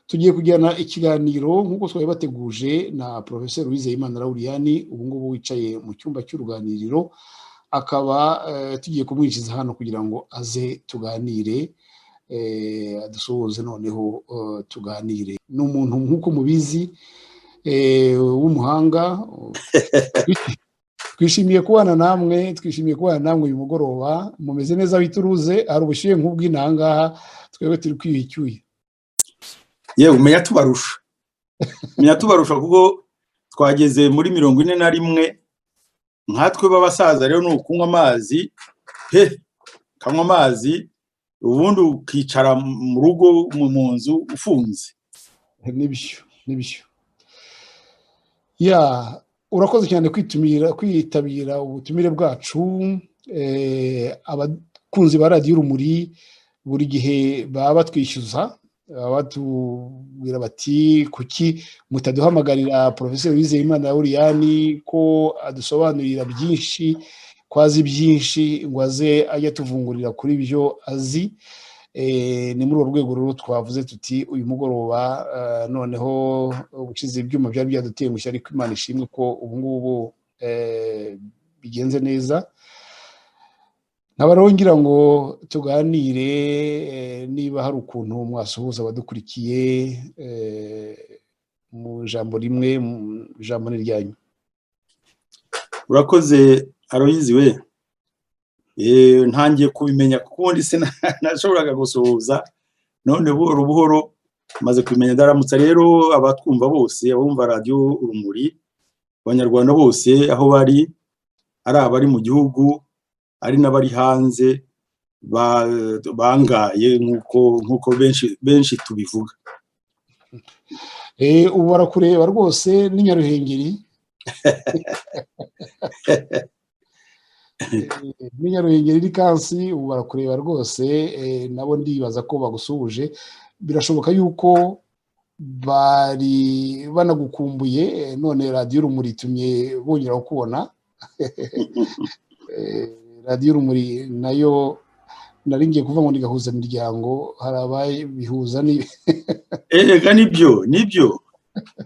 tugiye kujyana ikiganiro nk'uko twari bateguje na porofeseri wizeyimana rawuriyani ubu ngubu wicaye mu cyumba cy'uruganiriro akaba tugiye kumwinjiza hano kugira ngo aze tuganire dusohoze noneho tuganire ni umuntu nk'uko mubizi w'umuhanga twishimiye kubana namwe twishimiye kubana namwe uyu mugoroba mumeze neza wituruze hari ubushyuhe nk'ubw'intangaha twebwe turi kwiyucyuye yewe umenya tubarusha umenya tubarusha kuko twageze muri mirongo ine na rimwe nkatwe b'abasaza rero ni ukunywa amazi he kanywa amazi ubundi ukicara mu rugo mu nzu ufunze n'ibishyu n'ibishyu ya urakoze cyane kwitumira kwitabira ubutumire bwacu abakunzi ba radiyo urumuri buri gihe baba batwishyuza batubwira bati kuki mutaduhamagarira porofeseri wizeyimana uriyani ko adusobanurira byinshi ko azi byinshi ngo aze ajya atuvungurira kuri byo azi ni muri urwo rwego rero twavuze tuti uyu mugoroba noneho ubucize ibyuma byari byaduteye mushya ariko imana ishimwe ko ubu ngubu bigenze neza nkaba rero ngira ngo tuganire niba hari ukuntu mwasuhuza abadukurikiye mu ijambo rimwe mu ijambo niryanyu urakoze aroyizi we ntangiye kubimenya kuko ubundi sinashoboraga gusuhuza none buhoro buhoro maze kubimenya ndaramutsa rero abatwumva bose abumva radiyo urumuri abanyarwanda bose aho bari ari abari mu gihugu ari n'abari hanze bangaye nk'uko benshi tubivuga ubu barakureba rwose n'inyaruhengeri n'inyaruhengeri n'ikansi ubu barakureba rwose nabo ndibaza ko bagusuhuje birashoboka yuko bari banagukumbuye none radiyo urumuri itumye bongera kukubona radiyo urumuri nayo nari ngiye kuvuga ngo nigahuza imiryango hari ababihuza erega nibyo nibyo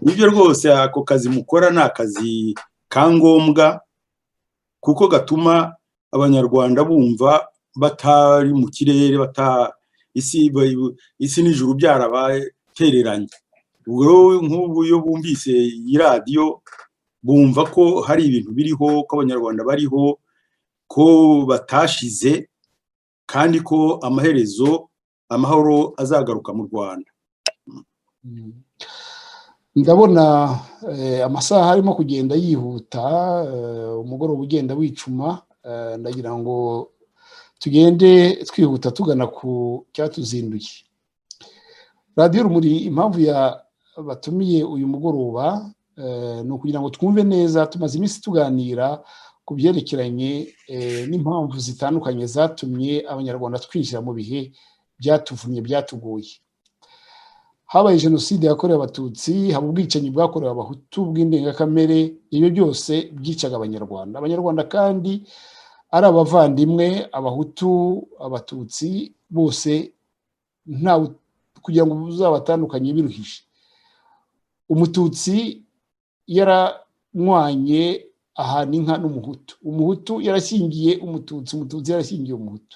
nibyo rwose ako kazi mukora ni akazi ka ngombwa kuko gatuma abanyarwanda bumva batari mu kirere isi n'ijuru byarabatereranye ubwo nk'ubu iyo bumvise iyi radiyo bumva ko hari ibintu biriho ko abanyarwanda bariho ko batashize kandi ko amaherezo amahoro azagaruka mu rwanda ndabona amasaha arimo kugenda yihuta umugoroba ugenda wicuma ndagira ngo tugende twihuta tugana ku cyatuzinduye radiyo rumuri impamvu ya batumiye uyu mugoroba ni ukugira ngo twumve neza tumaze iminsi tuganira ku byerekeranye n'impamvu zitandukanye zatumye abanyarwanda twinjira mu bihe byatuvumye byatuguye habaye jenoside yakorewe abatutsi haba ubwicanyi bwakorewe abahutu bw'indengakamere ibyo byose byicaga abanyarwanda abanyarwanda kandi ari abavandimwe abahutu abatutsi bose nta kugira ngo uzabatandukanye biruhije umututsi yaranywanye aha ni inka n'umuhutu umuhutu yarashingiye umututsi umututsi yarashingiye umuhutu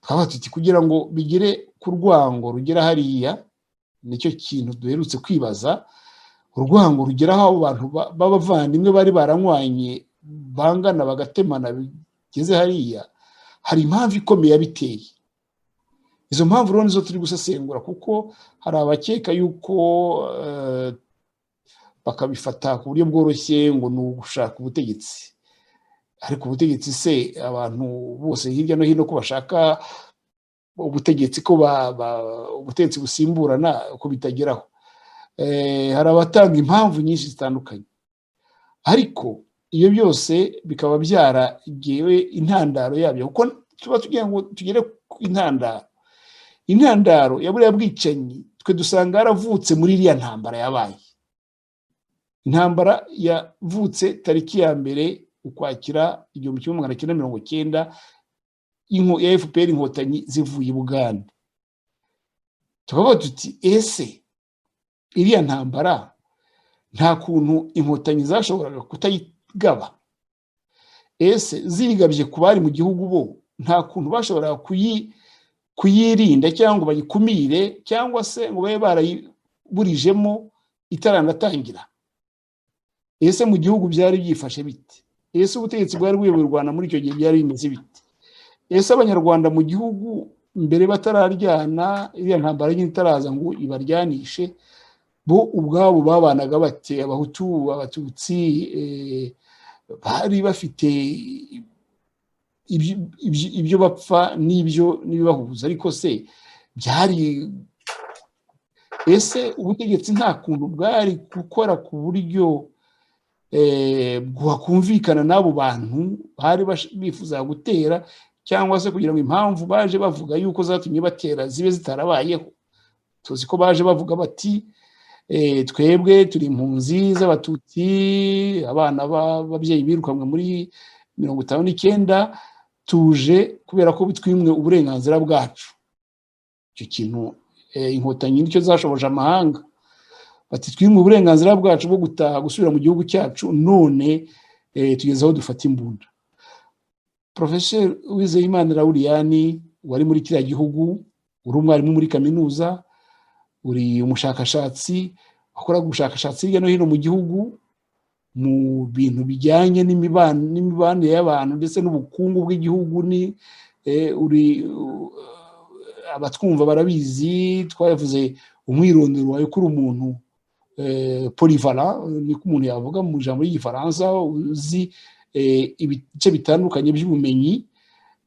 twaba tuti kugira ngo bigere ku rwango rugera hariya nicyo kintu duherutse kwibaza urwango rugera aho abantu b'abavandimwe bari baranywanye bangana bagatemana bigeze hariya hari impamvu ikomeye yabiteye izo mpamvu rero nizo turi gusesengura kuko hari abakeka yuko bakabifata ku buryo bworoshye ngo ni ugushaka ubutegetsi ariko ubutegetsi se abantu bose hirya no hino ko bashaka ubutegetsi ko ubutegetsi busimburana ko bitageraho hari abatanga impamvu nyinshi zitandukanye ariko iyo byose bikaba byaragewe intandaro yabyo kuko tuba tugira ngo tugere ku intandaro intandaro ya buriya bwicanyi twe dusanga yaravutse muri iriya ntambara yabaye intambara yavutse tariki ya mbere ukwakira igihumbi kimwe magana cyenda mirongo cyenda ya fpr inkotanyi zivuye i bugande tukavuga tuti ese iriya ntambara nta kuntu inkotanyi zashoboraga kutayigaba ese ziyigabye ku bari mu gihugu bo nta kuntu bashoboraga kuyirinda cyangwa bayikumire cyangwa se ngo babe barayiburijemo itaranatangira ese mu gihugu byari byifashe bite ese ubutegetsi bwari buyoboye u rwanda muri icyo gihe byari bimeze bite ese abanyarwanda mu gihugu mbere batararyana iriya ntambara nyine itaraza ngo ibaryanishe bo ubwabo babanaga bate abahutu abatutsi bari bafite ibyo bapfa n'ibyo n'ibibahuza ariko se byari ese ubutegetsi nta kuntu bwari gukora ku buryo bwakumvikana n'abo bantu bari bifuza gutera cyangwa se kugira ngo impamvu baje bavuga yuko zatumye batera zibe zitarabayeho tuzi ko baje bavuga bati twebwe turi impunzi z'abatutsi abana b'ababyeyi birukanwe muri mirongo itanu n'icyenda tuje kubera ko bitwimwe uburenganzira bwacu icyo kintu inkotanyi nicyo zashoboje amahanga bati twimwe uburenganzira bwacu bwo gutaha gusubira mu gihugu cyacu none tugeze aho dufata imbunda porofeseri wizeyimana rawuriyani wari muri kiriya gihugu uri umwarimu muri kaminuza uri umushakashatsi wakoraga ubushakashatsi hirya no hino mu gihugu mu bintu bijyanye n'imibanire y'abantu ndetse n'ubukungu bw'igihugu ni uri abatwumva barabizi twavuze umwirondoro wawe kuri umuntu polivara niko umuntu yavuga mu ijambo ry'igifaransa uzi ibice bitandukanye by'ubumenyi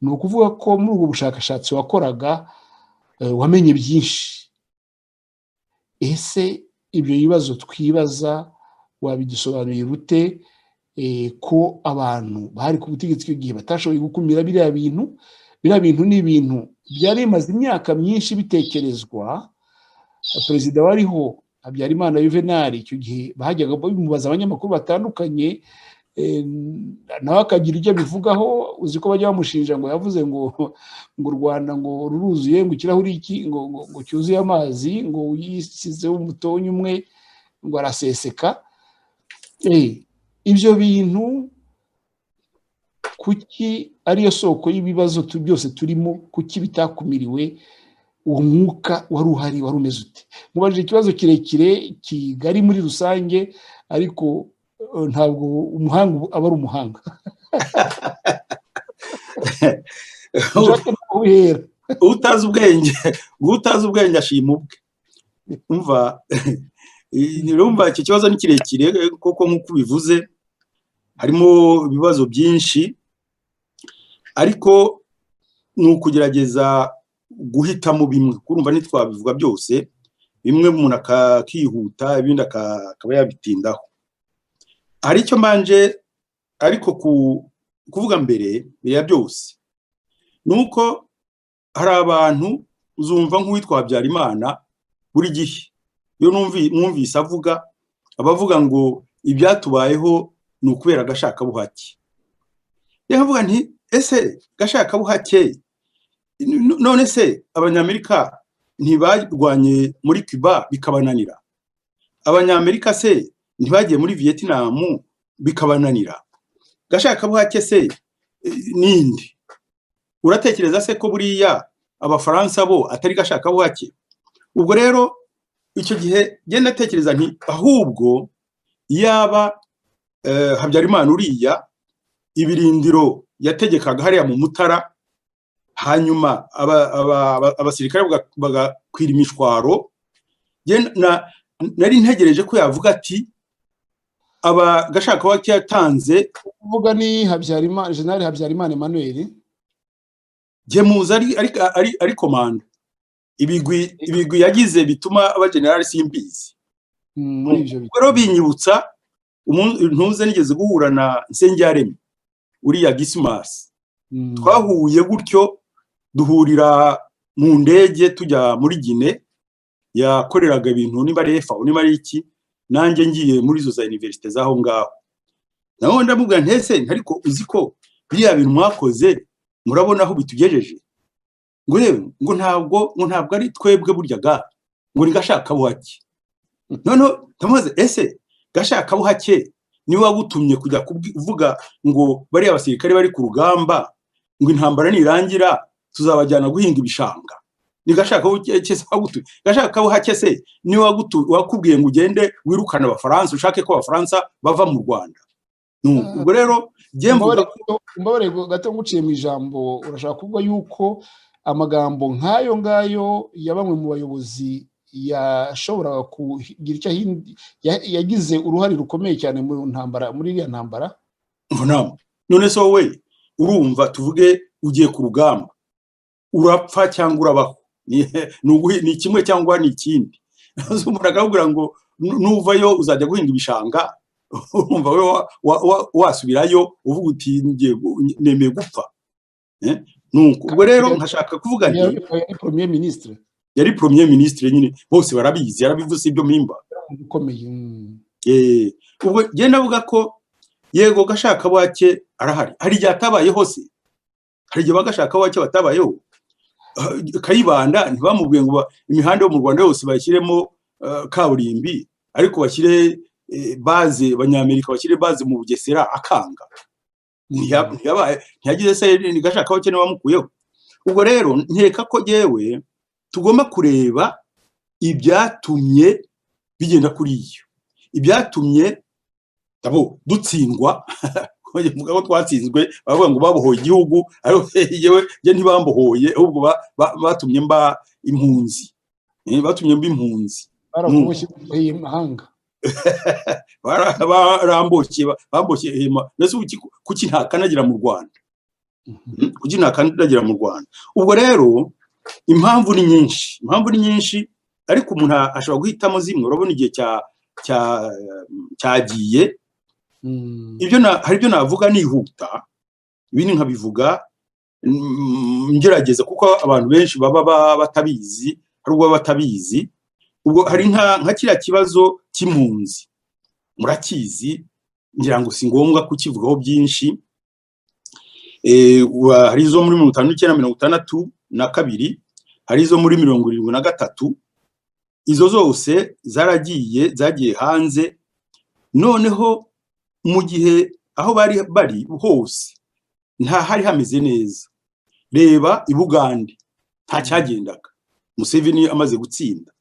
ni ukuvuga ko muri ubwo bushakashatsi wakoraga wamenye byinshi ese ibyo bibazo twibaza wabidusobanurira ute ko abantu bari ku butegetsi icyo gihe batashoboye gukumira biriya bintu biriya bintu ni ibintu byari bimaze imyaka myinshi bitekerezwa perezida wariho habyarimana yuvenali icyo gihe bajyaga bamubaza abanyamakuru batandukanye nawe akagira ibyo abivugaho uzi ko bajya bamushinja ngo yavuze ngo ngo u rwanda ngo ruruzuye ngo ikirahuri iki ngo ngo cyuzuye amazi ngo yisizeho umutonyi umwe ngo araseseka ibyo bintu kuki ariyo soko y'ibibazo byose turimo kuki bitakumiriwe uwo mwuka wari uhari wari umeze ute mubajije ikibazo kirekire kigari muri rusange ariko ntabwo umuhanga aba ari umuhanga utazi ubwenge utazi ubwenge ashima ubwe umva urumva iki kibazo ni kirekire kuko nk'uko ubivuze harimo ibibazo byinshi ariko ni ukugerageza guhitamo bimwe kurumva ntitwabivuga byose bimwe umuntu akakihuta ibindi akaba yabitindaho hari icyo mbanje ariko kuvuga mbere biriya byose ni uko hari abantu uzumva nk'uwitwa habyarimana buri gihe iyo mwumvise avuga aba avuga ngo ibyatubayeho ni ukubera gashakabuhake yavuga nti ese gashakabuhake none se abanyamerika ntibarwanye muri cuba bikabananira abanyamerika se ntibagiye muri vietnam bikabananira gashaka buhake se ninde uratekereza se ko buriya abafaransa bo atari gashaka buhake ubwo rero icyo gihe genda atekereza nti ahubwo yaba habyarimana uriya ibirindiro yategekaga hariya mu mutara hanyuma abasirikare bagakwira imishwaro nari ntegereje ko yavuga ati abagashaka wake yatanze kuvuga ni habyarimana jenali habyarimana emmanuel gemuza ari komanda ibigwi yagize bituma abajenerali simbizi rero binyibutsa ntuze nigeze guhura na nsengerareme uriya gisimasi twahuye gutyo duhurira mu ndege tujya muri gine yakoreraga ibintu niba ari efa niba ari iki nanjye ngiye muri izo za iniverisite z'aho ngaho nawe ndamubwira ntese ariko uzi ko biriya bintu mwakoze murabona aho bitugejeje ngo rero ngo ntabwo ngo ntabwo ari twebwe burya ga ngo ni gashaka buhake noneho tumubaze ese gashaka kabuhake niwe wagutumye kujya kuvuga ngo bariya basirikare bari ku rugamba ngo intambara nirangira tuzabajyana guhinga ibishanga ni gashaka wagutumye gashaka kabuhake se niwe wakubwiye ngo ugende wirukane abafaransa ushake ko abafaransa bava mu rwanda ubwo rero imbabare gato nguciye mu ijambo urashaka kuvuga yuko amagambo nk'ayo ngayo ya bamwe mu bayobozi yashoboraga kugira icyo yagize uruhare rukomeye cyane mu ntambara muri iriya ntambara none se wowe urumva tuvuge ugiye ku rugamba urapfa cyangwa urabaho ni kimwe cyangwa ni ikindi umuntu akakubwira ngo nuvayo uzajya guhinga ibishanga urumva we wasubirayo uvuga uti nemeye gupfa ubwo rero nkashaka kuvuga yari premier ministre yari premier ministre nyine bose barabizi yarabivuze ibyo mpimba ubwo genda avuga ko yego gashaka wake arahari hari igihe atabaye hose hari igihe bagashaka wake batabayeho kayibanda ntibamubwiye ngo imihanda yo mu rwanda yose bayishyiremo kaburimbi ariko bashyire baze abanyamerika bashyire baze mu bugesera akanga ntiyagize se ntigashaka wake bamukuyeho ubwo rero nkeka ko yewe tugomba kureba ibyatumye bigenda kuri iyo ibyatumye dutsindwa mugabo twatsinzwe baravuga ngo babohoye igihugu ariko yewe ntibambohoye ahubwo batumye mba impunzi batumye mba impunzi barakuboshye mahanga baramboshye bamboshye mbese kuki ntakanagira mu rwanda kuki ntakanagira mu rwanda ubwo rero impamvu ni nyinshi impamvu ni nyinshi ariko umuntu ashobora guhitamo zimwe urabona igihe cyagiye hari ibyo navuga nihuta ibindi nkabivuga ngerageza kuko abantu benshi baba batabizi hari ubwo baba batabizi ubwo hari nka kiriya kibazo cy'impunzi murakizi ngira ngo si ngombwa kukivugaho byinshi hari izo muri mirongo itanu n'icyenda mirongo itandatu na kabiri hari izo muri mirongo irindwi na gatatu izo zose zaragiye zagiye hanze noneho mu gihe aho bari bari hose nta hari hameze neza reba i bugande nta cyagendaga museveni amaze gutsinda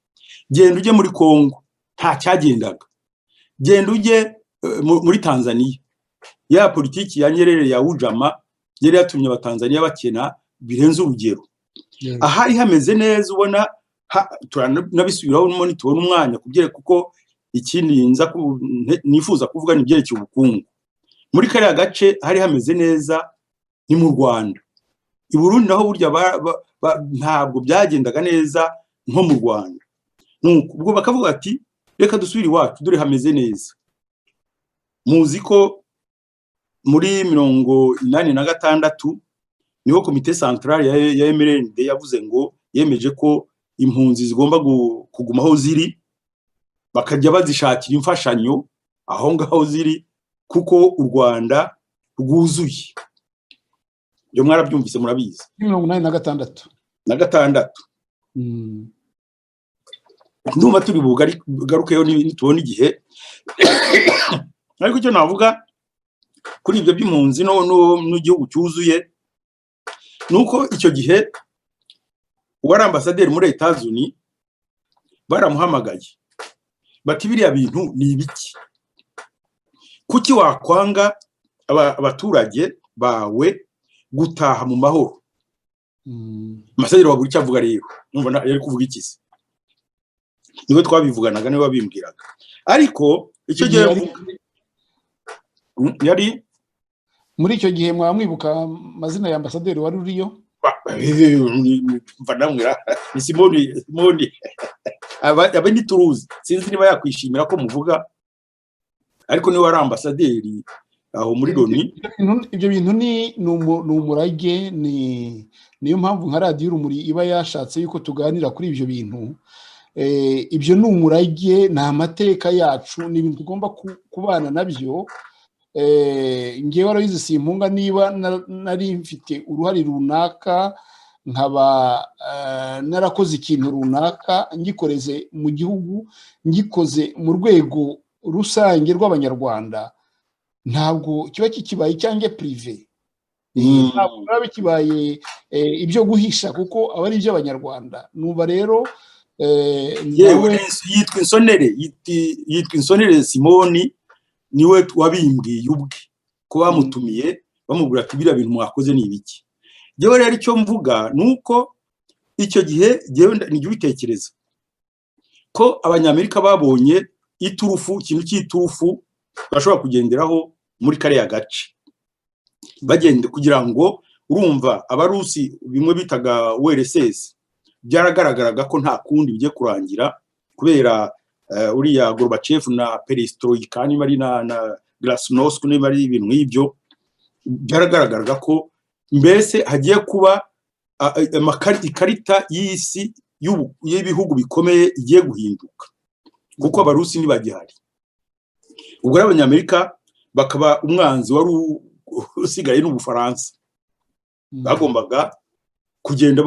genda ujye muri congo nta cyagendaga genda ujye muri tanzania ya politiki ya nyerere ya wujama yari yatumye abatanzaniya bakena birenze urugero ahari hameze neza ubona turanabisubiraho nitubona umwanya kubyereka kuko ikindi nifuza kuvuga ni ibyerekeye ubukungu muri kariya gace hari hameze neza ni mu rwanda i burundi naho burya ntabwo byagendaga neza nko mu rwanda ubwo bakavuga ati reka dusubire iwacu dore hameze neza muzi ko muri mirongo inani na gatandatu niho komite santarari ya emerende yavuze ngo yemeje ko impunzi zigomba kuguma aho ziri bakajya bazishakira imfashanyo aho ngaho ziri kuko u rwanda rwuzuye ibyo mwarabyumvise murabizi mirongo inani na gatandatu na gatandatu ndumva turi bugarukeyo nitubona igihe ariko icyo navuga kuri ibyo by'impunzi n'igihugu cyuzuye ni uko icyo gihe uwari ambasaderi muri leta zunze baramuhamagaye bati biriya bintu ni ibiki kuki wakwanga abaturage bawe gutaha mu mahoro amasaderi wabura icyo avuga rero yari kuvuga iki se niwe twabivuganaga niwe wabimbwiraga ariko icyo gihe yari muri icyo gihe mwaba mwibuka amazina ya ambasaderi wari uriyo mva ni simoni simoni aba ni turuzi sinzi niba yakwishimira ko muvuga ariko niwe ari ambasaderi aho muri loni ibyo bintu ni umurage niyo mpamvu nka radiyo urumuri iba yashatse yuko tuganira kuri ibyo bintu ibyo ni umurage ni amateka yacu ni ibintu tugomba kubana nabyo ngewe wari si impunga niba nari mfite uruhare runaka nkaba narakoze ikintu runaka ngikoreze mu gihugu ngikoze mu rwego rusange rw'abanyarwanda ntabwo kiba kikibaye cyangwa pirive ntabwo biba bikibaye ibyo guhisha kuko aba ari iby'abanyarwanda numva rero yewe yitwa insonere yitwa insonere simoni niwe wabimbwiye ubwe ko bamutumiye bamubwira ati biriya bintu mwakoze ni ibiki yewe rero icyo mvuga ni uko icyo gihe nijya ubitekereza ko abanyamerika babonye iturufu ikintu cy'iturufu bashobora kugenderaho muri kariya gace bagenda kugira ngo urumva abarusi bimwe bitaga wrss byaragaragaraga ko nta kundi bigiye kurangira kubera uriya gorbachev na perestroika niba ari na glasnost niba ari ibintu nk'ibyo byaragaragaraga ko mbese hagiye kuba ikarita y'isi y'ibihugu bikomeye igiye guhinduka kuko abarusi ntibagihari ubwo ari abanyamerika bakaba umwanzi wari usigaye n'ubufaransa bagombaga kugenda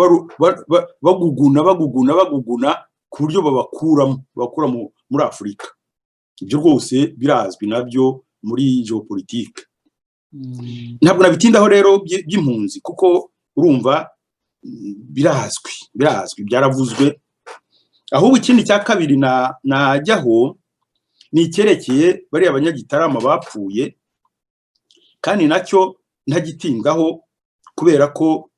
baguguna baguguna baguguna ku buryo babakuramo bakura muri afurika ibyo rwose birazwi nabyo muri geopolitike ntabwo nabitindaho rero by'impunzi kuko urumva birazwi birazwi byaravuzwe ahubwo ikindi cya kabiri najyaho ni icyerekeye bariya abanyagitarama bapfuye kandi nacyo ntagitindaho kubera ko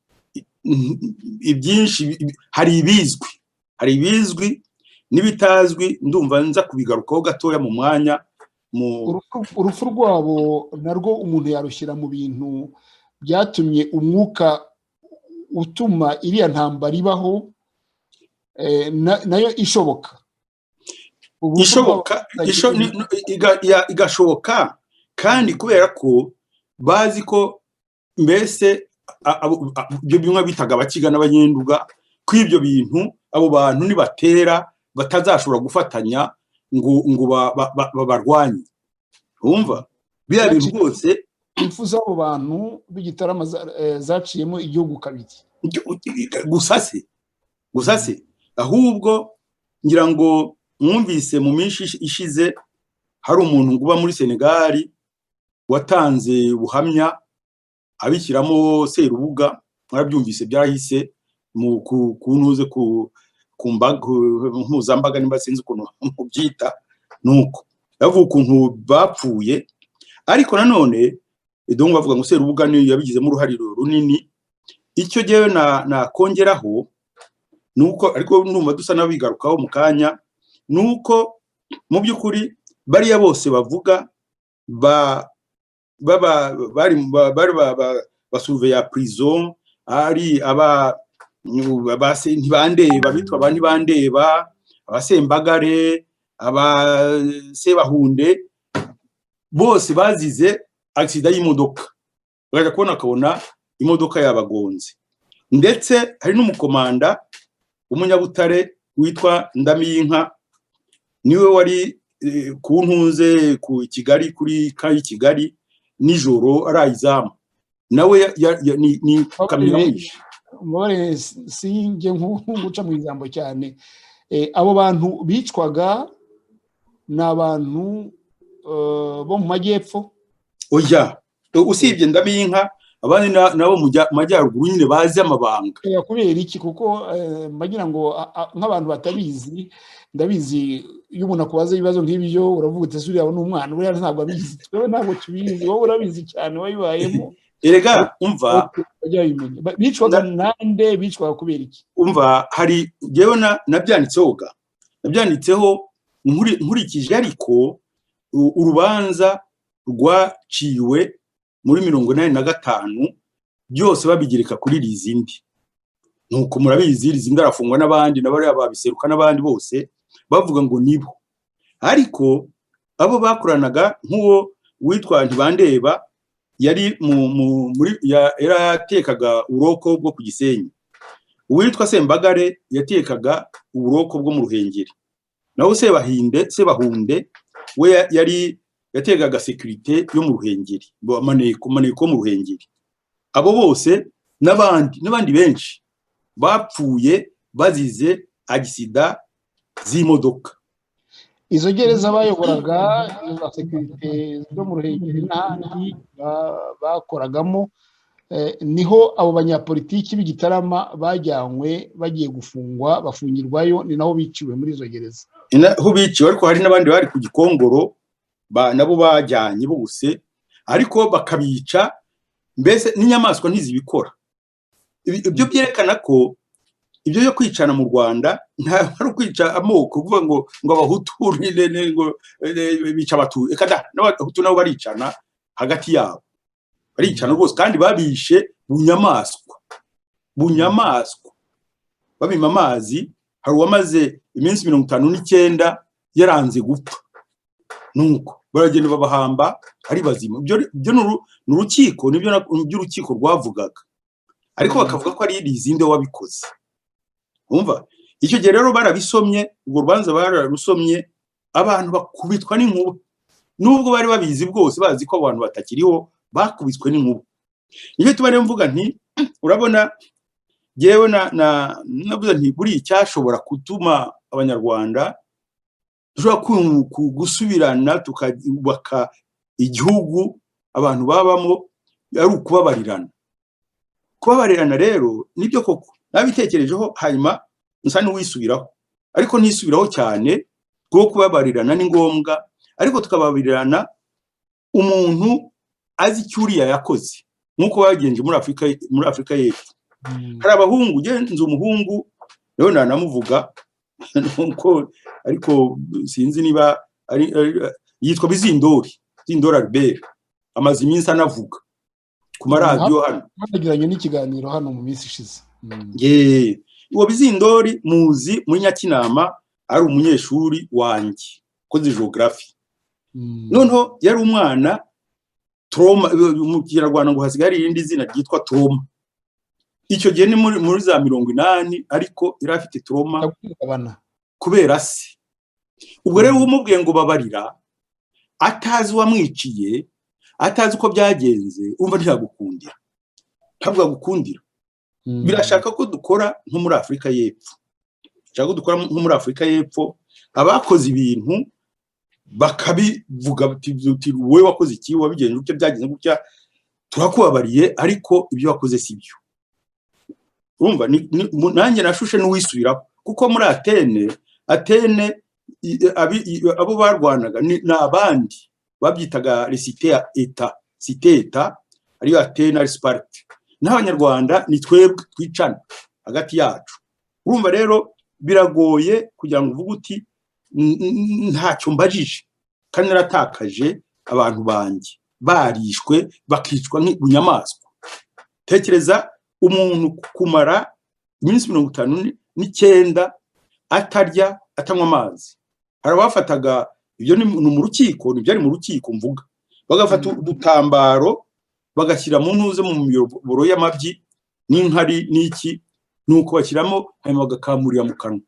ibyinshi hari ibizwi hari ibizwi n'ibitazwi ndumva nza kubigarukaho gatoya mu mwanya urupfu rwabo narwo umuntu yarushyira mu bintu byatumye umwuka utuma iriya ntambara ibaho nayo ishoboka ishoboka igashoboka kandi kubera ko bazi ko mbese ibyo bimwe bitaga abakiga n'abanyenduga ko ibyo bintu abo bantu nibatera batazashobora gufatanya ngo ngo babarwanye wumva biriya bintu rwose impfu z'abo bantu b'igitarama zaciyemo igihugu kabiri gusa se gusa se ahubwo ngira ngo mwumvise mu minsi ishize hari umuntu uba muri senegali watanze ubuhamya abishyiramo serubuga mwarabyumvise byahise mu kuntuze ku mpuzambaga nimba sinzi ukuntu mubyita nuko bavuga ukuntu bapfuye ariko nanone dore bavuga ngo serubuga niyo yabigizemo uruhare runini icyo ngewe nakongeraho ni uko ariko ndumva dusa n'abigarukaho mu kanya ni uko mu by'ukuri bariya bose bavuga bari basuruveya purizo ari aba ntibandeba bitwa aba ntibandeba abasembagare abasebahunde bose bazize agisida y'imodoka urajya kubona akabona imodoka yabagonze ndetse hari n'umukomanda w'umunyabutare witwa ndamiyinka niwe wari ku ntunze ku kigali kuri ka kigali nijoro arayizamu nawe ni kamyo mwinshi umubare singe nk'uguca mu ijambo cyane abo bantu bicwaga ni abantu bo mu majyepfo oya usibye ndabinka abandi nabo mu majyaruguru nyine bazi amabanga kubera iki kuko mbagira ngo nk'abantu batabizi ndabizi iyo umuntu akubaza ibibazo nk'ibyo uravuga uti ese uriya ni umwana buriya ntabwo abizi twe ntabwo tubizi wowe urabizi cyane wabibayemo erega umva bicwaga nande bicwaga kubera iki umva hari ngewe nabyanditseho ga nabyanditseho nkurikije ariko urubanza rwaciwe muri mirongo inani na gatanu byose babigereka kuri rizindi nuko murabizi rizindi arafungwa n'abandi na bariya babiseruka n'abandi bose bavuga ngo nibo ariko abo bakoranaga nk'uwo witwa ntibandeba yari yaratekaga uburoko bwo ku gisenyi uwitwa sembagare yatekaga uburoko bwo mu ruhengeri naho sebahinde sebahunde we yari yatekaga sekirite yo mu ruhengeri amaneko yo mu ruhengeri abo bose n'abandi n'abandi benshi bapfuye bazize agisida z'imodoka izo gereza bayoboraga izo za sekirite zo mu ruhengeri n'ahandi ba- bakoragamo eh, niho abo banyapolitiki b'igitarama bajyanywe bagiye gufungwa bafungirwayo ni naho biciwe muri izo gereza Ina- aho biciwe ariko hari n'abandi bari ku gikongoro ba- nabo bajyanye bose ariko bakabica mbese n'inyamaswa ntizibikora Ibi- ibyo byerekana ko ibyo byo kwicana mu rwanda ntabwo ari ukwica amoko kuvuga ngo ngo abahutu ni- ni- ni- ngo eh, bica abatutsi reka da n'abahutu nabo baricana hagati yabo baricana rwose kandi babishe bunyamaswa bunyamaswa babima amazi hari uwamaze iminsi mirongo itanu n'icyenda yaranze gupfa nuko baragenda babahamba ari bazima ibyo ibyo ni uru- ni urukiko nibyo na- nibyo urukiko rwavugaga ariko bakavuga ko ari rizinde wabikoze wumva icyo gihe rero barabisomye urwo rubanza bararusomye abantu bakubitwa n'inkuba nubwo bari babizi bwose bazi ko abantu batakiriho bakubiswe n'inkuba nicyo tuba rero mvuga nti urabona yewe na na navuze nti buriya icyashobora gutuma abanyarwanda dushobora ku- ku- gusubirana tukubaka igihugu abantu babamo ari ukubabarirana kubabarirana rero nibyo koko nabitekerejeho hanyuma nsa n'uwisubiraho ariko ntisubiraho cyane kuko kubabarirana ni ngombwa ariko tukababarirana umuntu azi icyo uriya yakoze nk'uko bagenje muri afurika muri afurika y'epfo hari abahungu ugenze umuhungu rero nanamuvuga nuko ariko sinzi niba ari, ari- yitwa bizindori bizindori albert amaze iminsi anavuga ku maradiyo hano banagiranye n'ikiganiro hano mu minsi ishize Mm. Yee. uwo bizindori muzi muri nyakinama ari umunyeshuri wanjye koze geography Mm. noneho yari umwana toroma mu kinyarwanda ngo hasigaye hari irindi zina ryitwa toroma icyo gihe ni muri muri za mirongo inani ariko yari afite toroma Ndagukabana. kubera se ubwo rero umubwiye ngo babarira atazi uwamwiciye atazi uko byagenze urumva ntiyagukundira ntabwo agukundira Mm. birashaka ko dukora nko muri afurika y'epfo birashaka ko dukora nko muri afurika y'epfo abakoze ibintu bakabivuga bati- uti wowe wakoze iki wabigenje gutya byagenze gutya turakubabariye ariko ibyo wakoze si byo urumva ni- ni- mu- nanjye nashushe n'uwisubiraho kuko muri atene atene i- abi- i- abo barwanaga ni ni abandi babyitaga resite ya eta site eta ariyo atene ari sparite n'abanyarwanda ni twebwe twicana hagati yacu urumva rero biragoye kugira ngo uvuge uti "N- n- ntacyo mbajije kandi naratakaje abantu banjye barishwe bakicwa nk'inyamaswa tekereza umuntu kumara iminsi mirongo itanu ni- n'icyenda atarya atanywa amazi hari abafataga ibyo ni mu ni mu rukiko ni ibyari mu rukiko mvuga bagafata Mm. udutambaro bagashyira mu ntuze mu miyoboro y'amabyi n'inkari n'iki nuko bashyiramo hanyuma bagakamurira mu kanwa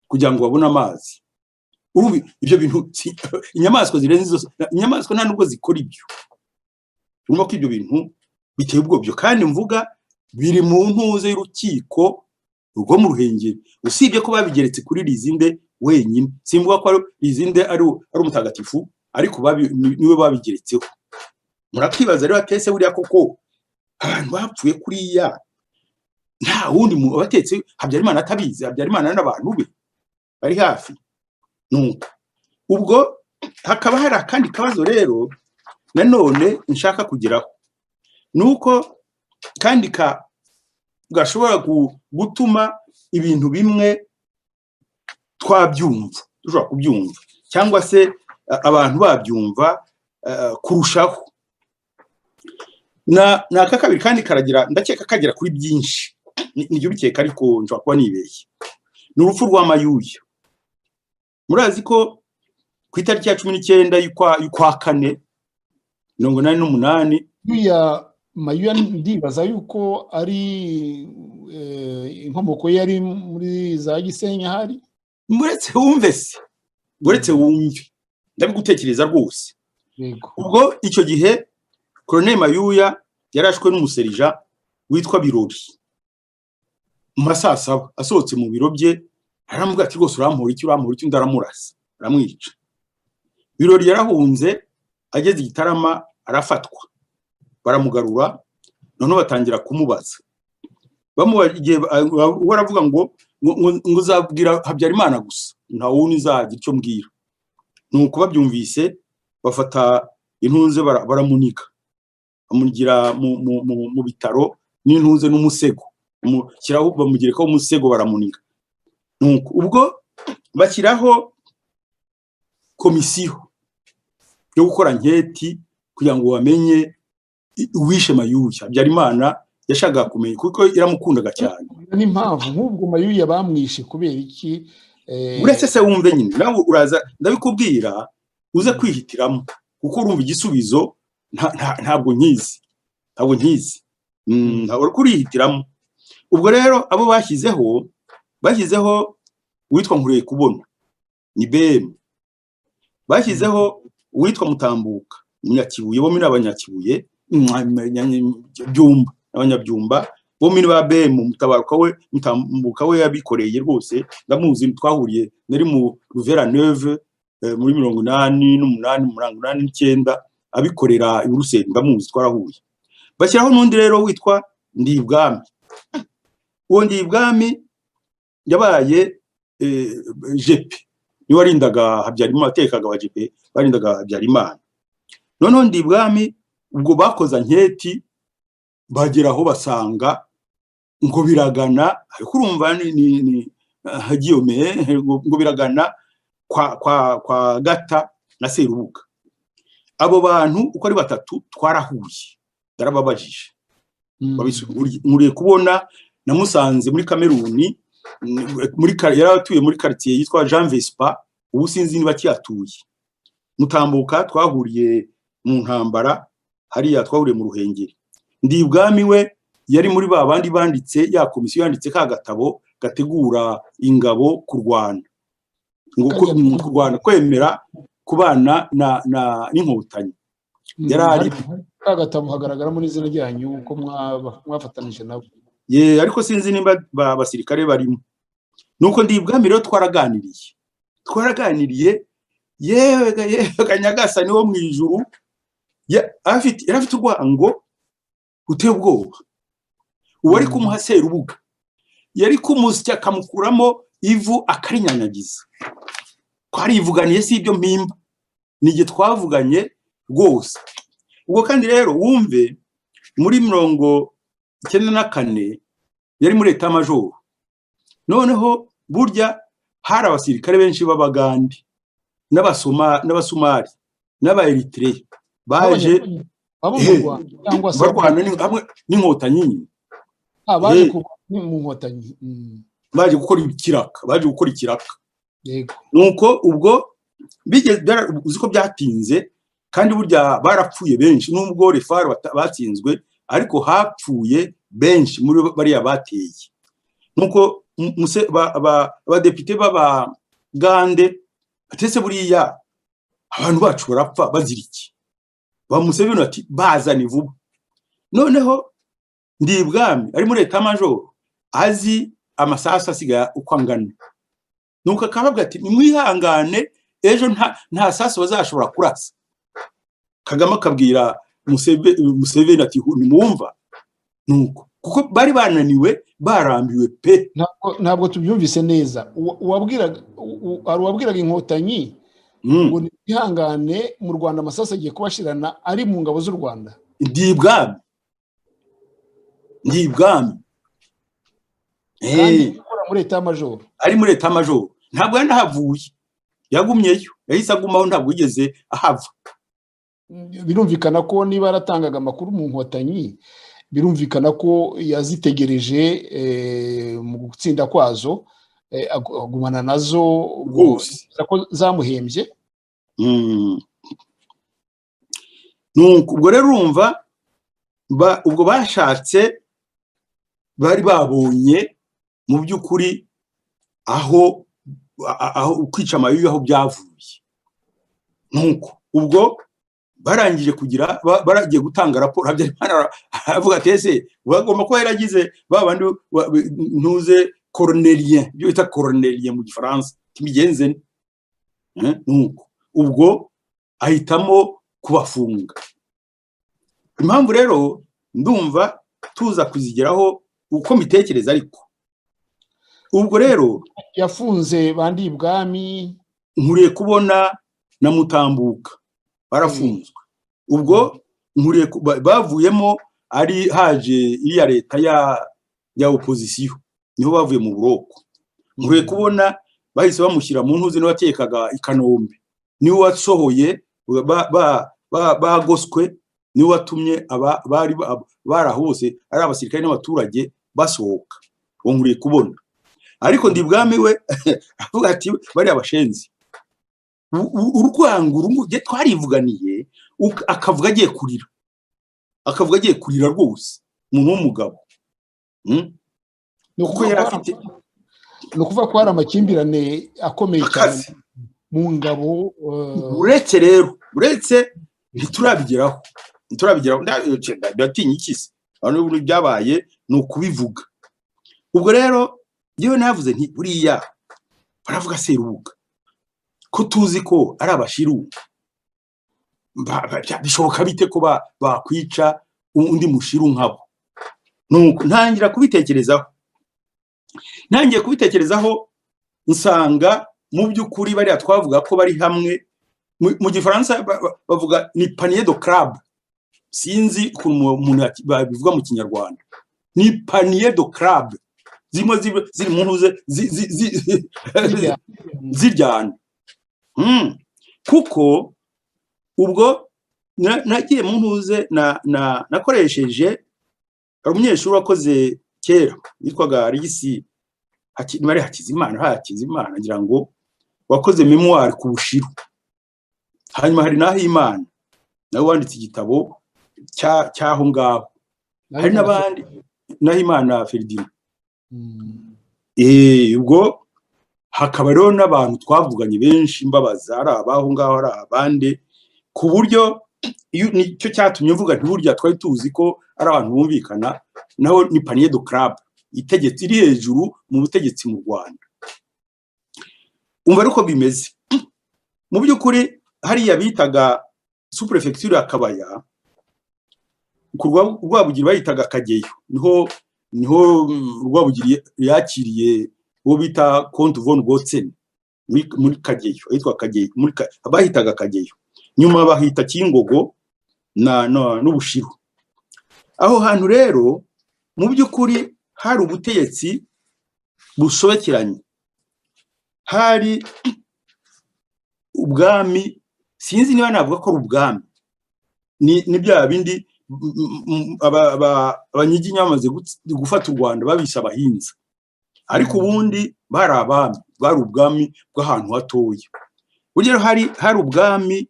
kugira ngo babone amazi urumva ibyo bintu si- inyamaswa zirenze izo inyamaswa nta nubwo zikora ibyo urumva ko ibyo bintu biteye ubwobyo kandi mvuga biri mu ntuze y'urukiko rwo mu ruhengeri usibye ko babigeretse kuri rizinde wenyine simvuga ko ari rizinde ari ari umutagatifu ariko babi- ni- niwe babigeretseho murakibaza rero atese buriya koko abantu bapfuye kuriya nta wundi mu abatetse habyarimana atabizi habyarimana n'abantu be bari hafi nuko ubwo hakaba hari akandi kabazo rero nanone nshaka kugeraho ni uko kandi ka- gashobora gu- gutuma ibintu bimwe twabyumva dushobora kubyumva cyangwa se a- abantu babyumva eh, kurushaho na ni aka kabiri kandi karagira ndakeka kagera kuri byinshi Ni- niryo bikeka ariko nshobora kuba nibeshye ni urupfu rwa mayuya murazi ko ku itariki ya cumi n'icyenda y'ukwa- y'ukwa kane mirongo inani n'umunani Buriya Mayuya ndibaza yuko ari eh, inkomoko ye yari muri za Gisenyi ahari muretse wumve se muretse wumve ndabigutekereza rwose yego ubwo icyo gihe koroneli mayuya yarashwe n'umuserija witwa birori mu ma saa saba asohotse mu biro bye aramubwira ati rwose urampura iki urampura iki undi aramurasa aramwica ibirori yarahunze ageze i gitarama arafatwa baramugarura noneho batangira kumubaza we aravuga ngo ngo uzabwira habyarimana gusa nta wundi uzagira icyo mbwira ni uko babyumvise bafata intunze baramunika bamugira mu bitaro n'intunze n'umusego bamugerekaho umusego baramunika ubwo bashyiraho komisiyo yo gukora nketi kugira ngo bamenye uwishe mayuya habyarimana yashakaga kumenya kuko iramukundaga cyane n'impamvu nk'ubwo mayuya bamwishe kubera iki uretse se wumve nyine nawe uraza ndabikubwira uze kwihitiramo kuko urumva igisubizo ntabwo nkizi ntabwo nkizi ntabwo kurihitiramo ubwo rero abo bashyizeho bashyizeho uwitwa nkuriye kubona ni bm bashyizeho uwitwa mutambuka munyakibuye bombi ni abanyakibuye byumba abanyabyumba bombi ni ba bm mutabaruka we mutambuka we yabikoreye rwose ndamuzi twahuriye nari mu ruvera neve muri mirongo inani n'umunani mirongo inani n'icyenda abikorera iburuseli ndamuzi twarahuye bashyiraho n'undi rero witwa ndibwami uwo ndibwami yabaye jepe niwe warindaga habyarimana atekaga wa jepe barindaga habyarimana noneho ndibwami ubwo bakoza nketi bagera aho basanga ngo biragana ariko urumva ni hagiyomeye ngo biragana kwa gata na serubuga abo bantu uko ari batatu twarahuye darababajije nkuriye kubona namusanze muri kameruni yari atuye muri karitsiye yitwa jean vespa ubu sinzi niba akihatuye mutambuka twahuriye mu ntambara hariya twahuriye mu ruhengeri ndi ubwami we yari muri ba bandi banditse ya komisiyo yanditse ka gatabo gategura ingabo kurwana ngo kurwana kwemera kubana n'inkotanyi yari ari ka gatabo hagaragaramo n'izina ryanyu uko mwafatanije nabo ye ariko sinzi niba abasirikare barimo nuko ndi ibwami rero twaraganiriye twaraganiriye yewe kanyagasani wo mu ijuru yari afite urwango uteye ubwoba uwari kumuha serubuga yari kumusya akamukuramo ivu akarinyanyagiza twarivuganiye si ibyo mpimba ni igihe twavuganye rwose ubwo kandi rero wumve muri mirongo icyenda na kane yari muri leta majoro noneho burya hari abasirikare benshi b'abagande n'abasomari n'abayeritire baje barwana n'inkotanyi baje gukora ikiraka baje gukora ikiraka nuko ubwo uzi ko byatinze kandi burya barapfuye benshi nubwo refari batsinzwe ariko hapfuye benshi muri bariya bateye nuko abadepite b'abagande batetse buriya abantu bacu barapfa bazira iki ba museveni bati bazane vuba noneho ndi ibwami ari muri leta majoro azi amasasu asigaye uko angana nuko akavuga ati nimwihangane ejo nta sasu bazashobora kurasa kagame akabwira museveni ati ntimwumva nuko kuko bari bananiwe barambiwe pe ntabwo tubyumvise neza hari uwabwiraga inkotanyi ngo ntihangane mu rwanda amasasu agiye kubashirana ari mu ngabo z'u rwanda ndi ibwami ndi ibwami muri leta y'amajoro ari muri leta y'amajoro ntabwo yari ahavuye yagumyeyo yahise agumaho ntabwo yigeze ahava birumvikana ko niba yaratangaga amakuru mu nkotanyi birumvikana ko yazitegereje mu gutsinda kwazo agumana nazo ko zamuhembye ubwo rero urumva ubwo bashatse bari babonye mu by'ukuri aho kwica amayuya aho byavuye nuko ubwo barangije kugira ba- baragiye gutanga raporo habyarimana ara- aravuga ati ese bagomba kuba yaragize ba bandi wa- be- ntuze koronelien ibyo bita koronelien mu gifaransa imigenze nuko ubwo ahitamo kubafunga impamvu rero ndumva tuza kuzigeraho uko mitekereza ariko ubwo rero yafunze bandi ibwami nkuriye kubona na mutambuka barafunzwe ubwo nkuriye ku- ba- bavuyemo ari haje iriya leta ya ya opozisiyo niho bavuye mu buroko nkuriye kubona bahise bamushyira mu ntuzi n'uwakekaga i kanombe niwe wasohoye ba- ba- ba- bagoswe niwe watumye aba- bari ba- bari aho bose ari abasirikare n'abaturage basohoka uwo nkuriye kubona ariko ndi bwami we avuga ati bariya bashenzi u- u- urwango urungu rye twarivuganiye uk- akavuga agiye kurira akavuga agiye kurira rwose umuntu w'umugabo Mm? ni kuko ukuvuga yari ko hari- afite ni ukuvuga ko hari amakimbirane akomeye cyane akazi mu ngabo eh, uretse rero uretse ntiturabigeraho ntiturabigeraho nda- eh, ndatinya iki se abantu n'ubu byabaye ni ukubivuga ubwo rero yewe navuze nti buriya baravuga serubuga ko tuzi ko ari abashiru Ba- ba- bya- bishoboka bite ko ba- bakwica undi mushiru nkabo nuko ntangira kubitekerezaho ntangiye kubitekerezaho nsanga mu by'ukuri bariya twavuga ko bari hamwe mu mu gifaransa ba- ba- bavuga ni panier de club sinzi ukuntu umu- umuntu yaki- babivuga mu kinyarwanda ni panier de club zirimo zib- ziri mu ntuze zi- zi- zi- zirya- ziryana Mm. kuko ubwo na- nagiye mu ntuze na- na- nakoresheje hari umunyeshuri wakoze kera witwaga regisi mari hakizimana ha hakizimana ngira ngo wakoze memuwari ku bushiru hanyuma hari n'ahimana nawe wanditse igitabo cya- cy'aho ngaho hari n'abandi n'ahimana feridina Mm. Eh, ubwo hakaba rero n'abantu twavuganye benshi mbabaza ari abaho ngaho ari abandi ku buryo iyo- nicyo cyatumye mvuga nti burya twari tuzi ko ari abantu bumvikana naho ni panier de club itegetse iri hejuru mu butegetsi mu rwanda umva ariko bimeze mu by'ukuri hariya bitaga superefegitura ya kabaya ku Rwa- rwabugiri bayitaga kageyo niho niho mm, rwabugiri yakiriye uwo bita konti von gotsen muri muri kageyo ahitwa kageyo muri Ka- bahitaga kageyo nyuma bahita kingogo na na- n'ubushiru aho hantu rero mu by'ukuri hari ubutegetsi busobekeranye hari ubwami sinzi niba navuga ko ari ubwami ni ni bya bindi m- m- m- aba- aba- abanyiginya bamaze gutsi- gufata u rwanda babisha abahinza ariko ubundi bari abami bari ubwami bw'ahantu hatoya urugero hari hari ubwami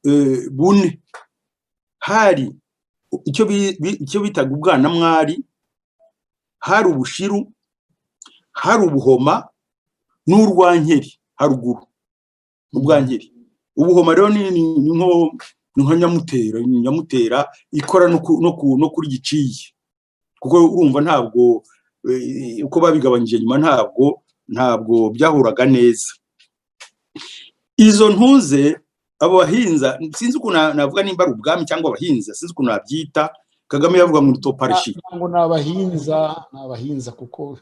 eh, bune hari icyo bi- bi- icyo bitaga ubwanamwari hari ubushiru hari ubuhoma n'urwankeri haruguru ubwankeri ubuhoma rero ni ni- ni nko ni nka nyamutera ni nyamutera ikora no ku- no ku- no kuri giciye kuko urumva ntabwo eh, uko babigabanyije nyuma ntabwo ntabwo byahuraga neza izo ntuze abo bahinza sinzi ukuntu na- navuga nimba ari ubwami cyangwa abahinza sinzi ukuntu nabyita kagame yavuga ngo ni toparishi ntabwo ni abahinza ni abahinza kuko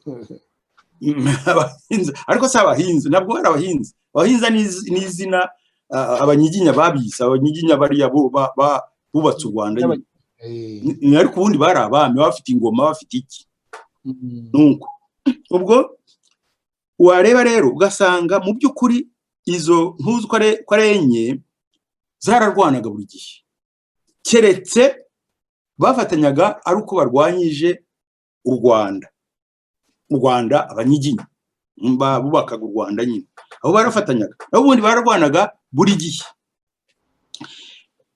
abahinza ariko si abahinzi ntabwo ari abahinzi abahinza ni iz- ni izina ah, abanyiginya babise abanyiginya bariya bo- ba- ba- bubatse u rwanda nyine. eh, Ni- ni ariko ubundi bari abami bafite ingoma bafite iki mm, nuko ubwo wareba rero ugasanga mu by'ukuri izo ntuzi ko ari- ko ari enye zararwanaga buri gihe keretse bafatanyaga ari uko barwanyije u rwanda u rwanda abanyiginya mba- bubakaga u rwanda nyine abo barafatanyaga nabo ubundi bararwanaga buri gihe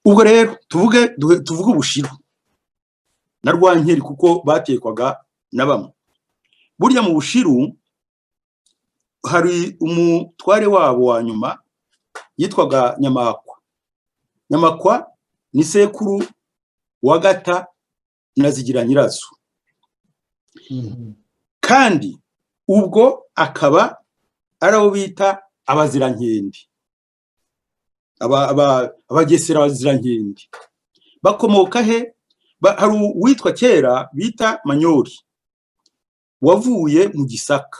ubwo rero tuvuge duhe- tuvuge ubushiru na rwankeri kuko batekwaga na bamwe burya mu bushiru hari umutware wabo wa nyuma yitwaga nyamakwa nyamakwa ni sekuru wa gata na zigira nyirazo kandi ubwo akaba ari abo bita abazirankindi abazirankindi bakomoka he Ba- hari uwitwa kera bita manyori wavuye mu gisaka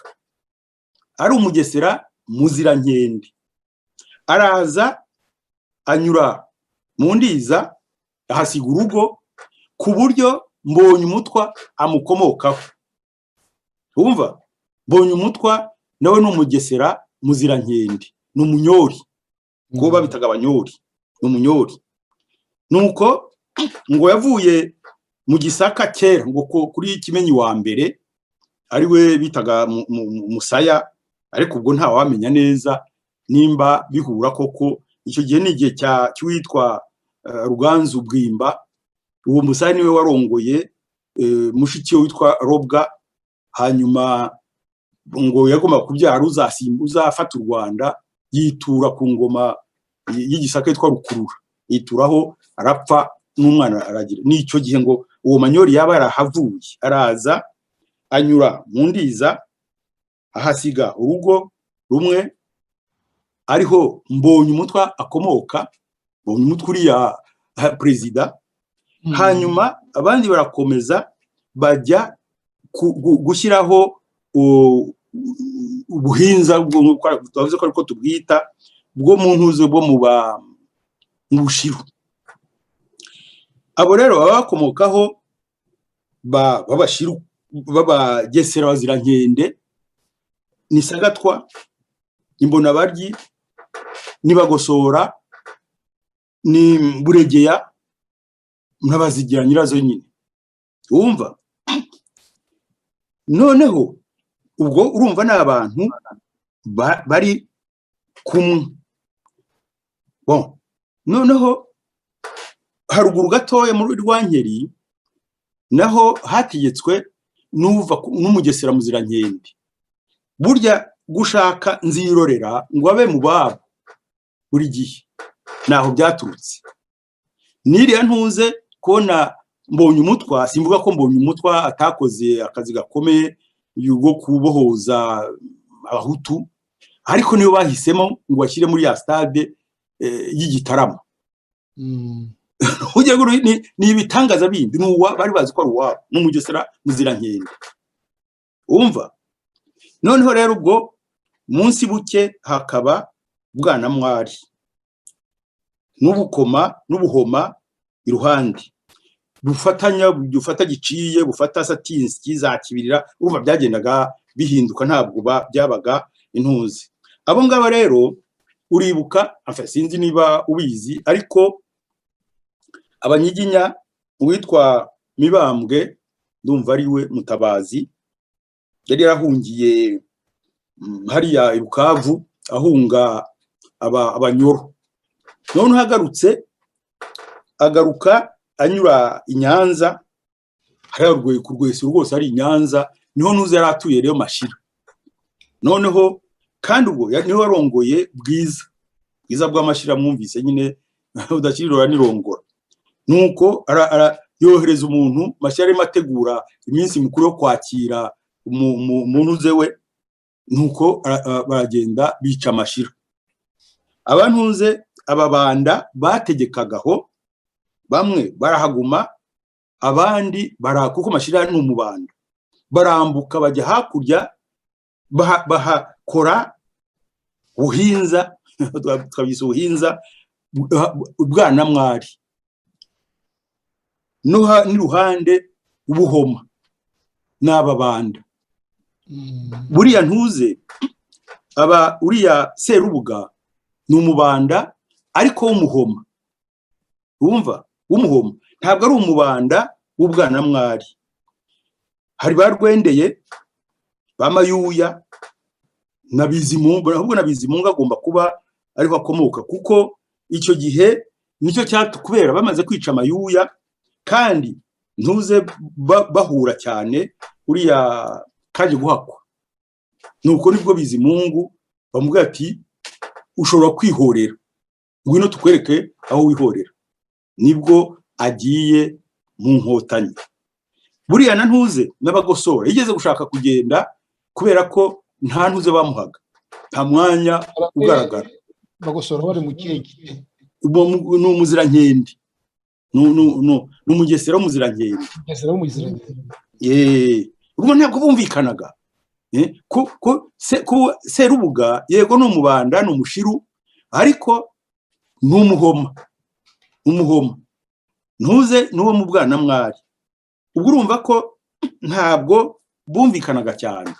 ari umugesera muzirankende araza anyura mu ndiza ahasiga urugo ku buryo mbonye umutwa amukomokaho wumva mbonye umutwa nawe ni umugesera muzirankende ni umunyori kuko babitaga abanyori ni umunyori nuko ngo yavuye mu gisaka kera ngo ku- kuri kimenyi wa mbere ari we bitaga mu- mu- mu- musaya ariko ubwo ntawamenya neza nimba bihura koko icyo gihe ni igihe cya- cy'uwitwa eh, ruganzu bwimba uwo musaya niwe warongoye eh, mushiki we witwa robwa hanyuma ngo yagomba kubyara uzasim- uzafata u rwanda yitura ku ngoma y- y'igisaka yitwa rukurura yituraho arapfa n'umwana aragira n'icyo gihe ngo uwo manyori yaba yarahavuye araza anyura mu ndiza ahasiga urugo rumwe ariho mbonye umutwa akomoka mbonye umutwe uriya ha, perezida hanyuma abandi barakomeza bajya ku- gu- gushyiraho u- ubuhinza bwo- twavuze ko ariko tubwita bwo mu ntuze bwo mu ba- mu bushiru abo rero baba bakomokaho ba- b'abashiru b'abagesera bazirankende ni sagatwa imbonabaryi n'ibagosora ni buregeya n'abazigira nyirazo nyine wumva noneho ubwo urumva ni abantu ba- bari kumwe bon noneho haruguru gatoya muri rwankeri naho hategetswe n'uva ku- n'umugesera muzirankende burya gushaka nzirorera ngo abe mu babo buri gihe ntaho byaturutse n'iriya ntuze kubona mbonye umutwa simvuga ko mbonye umutwa atakoze akazi gakomeye yo kubohoza abahutu ariko niyo bahisemo ngo bashyire muri ya stade eh, y'igitaramo ugiye guru- ni ni ibitangaza bindi ni uwa bari bazi ko ari uwabo n'umugesera muzirankende wumva noneho rero ubwo munsi buke hakaba bwanamwari n'ubukoma n'ubuhoma iruhande bufatanya bufata giciye bufata satinski za kibirira urumva byagendaga bihinduka ntabwo ba- byabaga intuzi abo ngaba rero uribuka enfin, sinzi niba ubizi ariko abanyiginya uwitwa mibambwe ndumva ari we mutabazi yari yarahungiye mm, hariya i bukavu ahunga aba- abanyoro noneho agarutse agaruka anyura i nyanza hariya urwe- ku rwesero rwose ari i nyanza niho ntuze yari atuye rero mashira noneho kandi ubwo ya- niho yarongoye bwiza bwiza bw'amashira mwumvise nyine udakirira nirongora nuko ara- ara- yohereza umuntu mashya arimo ategura iminsi mikuru yo kwakira umu- umu- umuntu uze we nuko ara- ara- baragenda bica amashira abantuze ababanda bategekaga aho bamwe barahaguma abandi bara kuko mashira ni umubanda barambuka bajya hakurya baha- bahakora buhinza twabyise ubuhinza bwanamwari no ha- n'iruhande ubuhoma n'ababanda buriya ntuze aba uriya serubuga ni umubanda ariko w'umuhoma wumva w'umuhoma ntabwo ari umubanda w'ubwanamwari hari ba rwendeye ba mayuya na bizimungu ahubwo na bizimungu agomba kuba ariho akomoka kuko icyo gihe nicyo cyatu kubera bamaze kwica amayuya kandi ntuze ba- bahura cyane uriya kaje guhakwa nuko nibwo bizimungu bamubwira ati ushobora kwihorera ngwino tukwereke aho wihorera nibwo agiye mu nkotanyi buriya na ntuze n'abagosora yigeze gushaka kugenda kubera ko nta ntuze bamuhaga nta mwanya ugaragara bagosora bari mu kihe gihe Ubu ni umuzirankende ni umugesera w'umuzirankende Ese rero muziranenge yeee ubwo ntabwo bumvikanaga Eh, ku- ku- se- ku- serubuga yego ni umubanda ni umushiru ariko ni umuhoma umuhoma ntuze n'uwo mu bwana mwari ubwo urumva ko ntabwo bumvikanaga cyane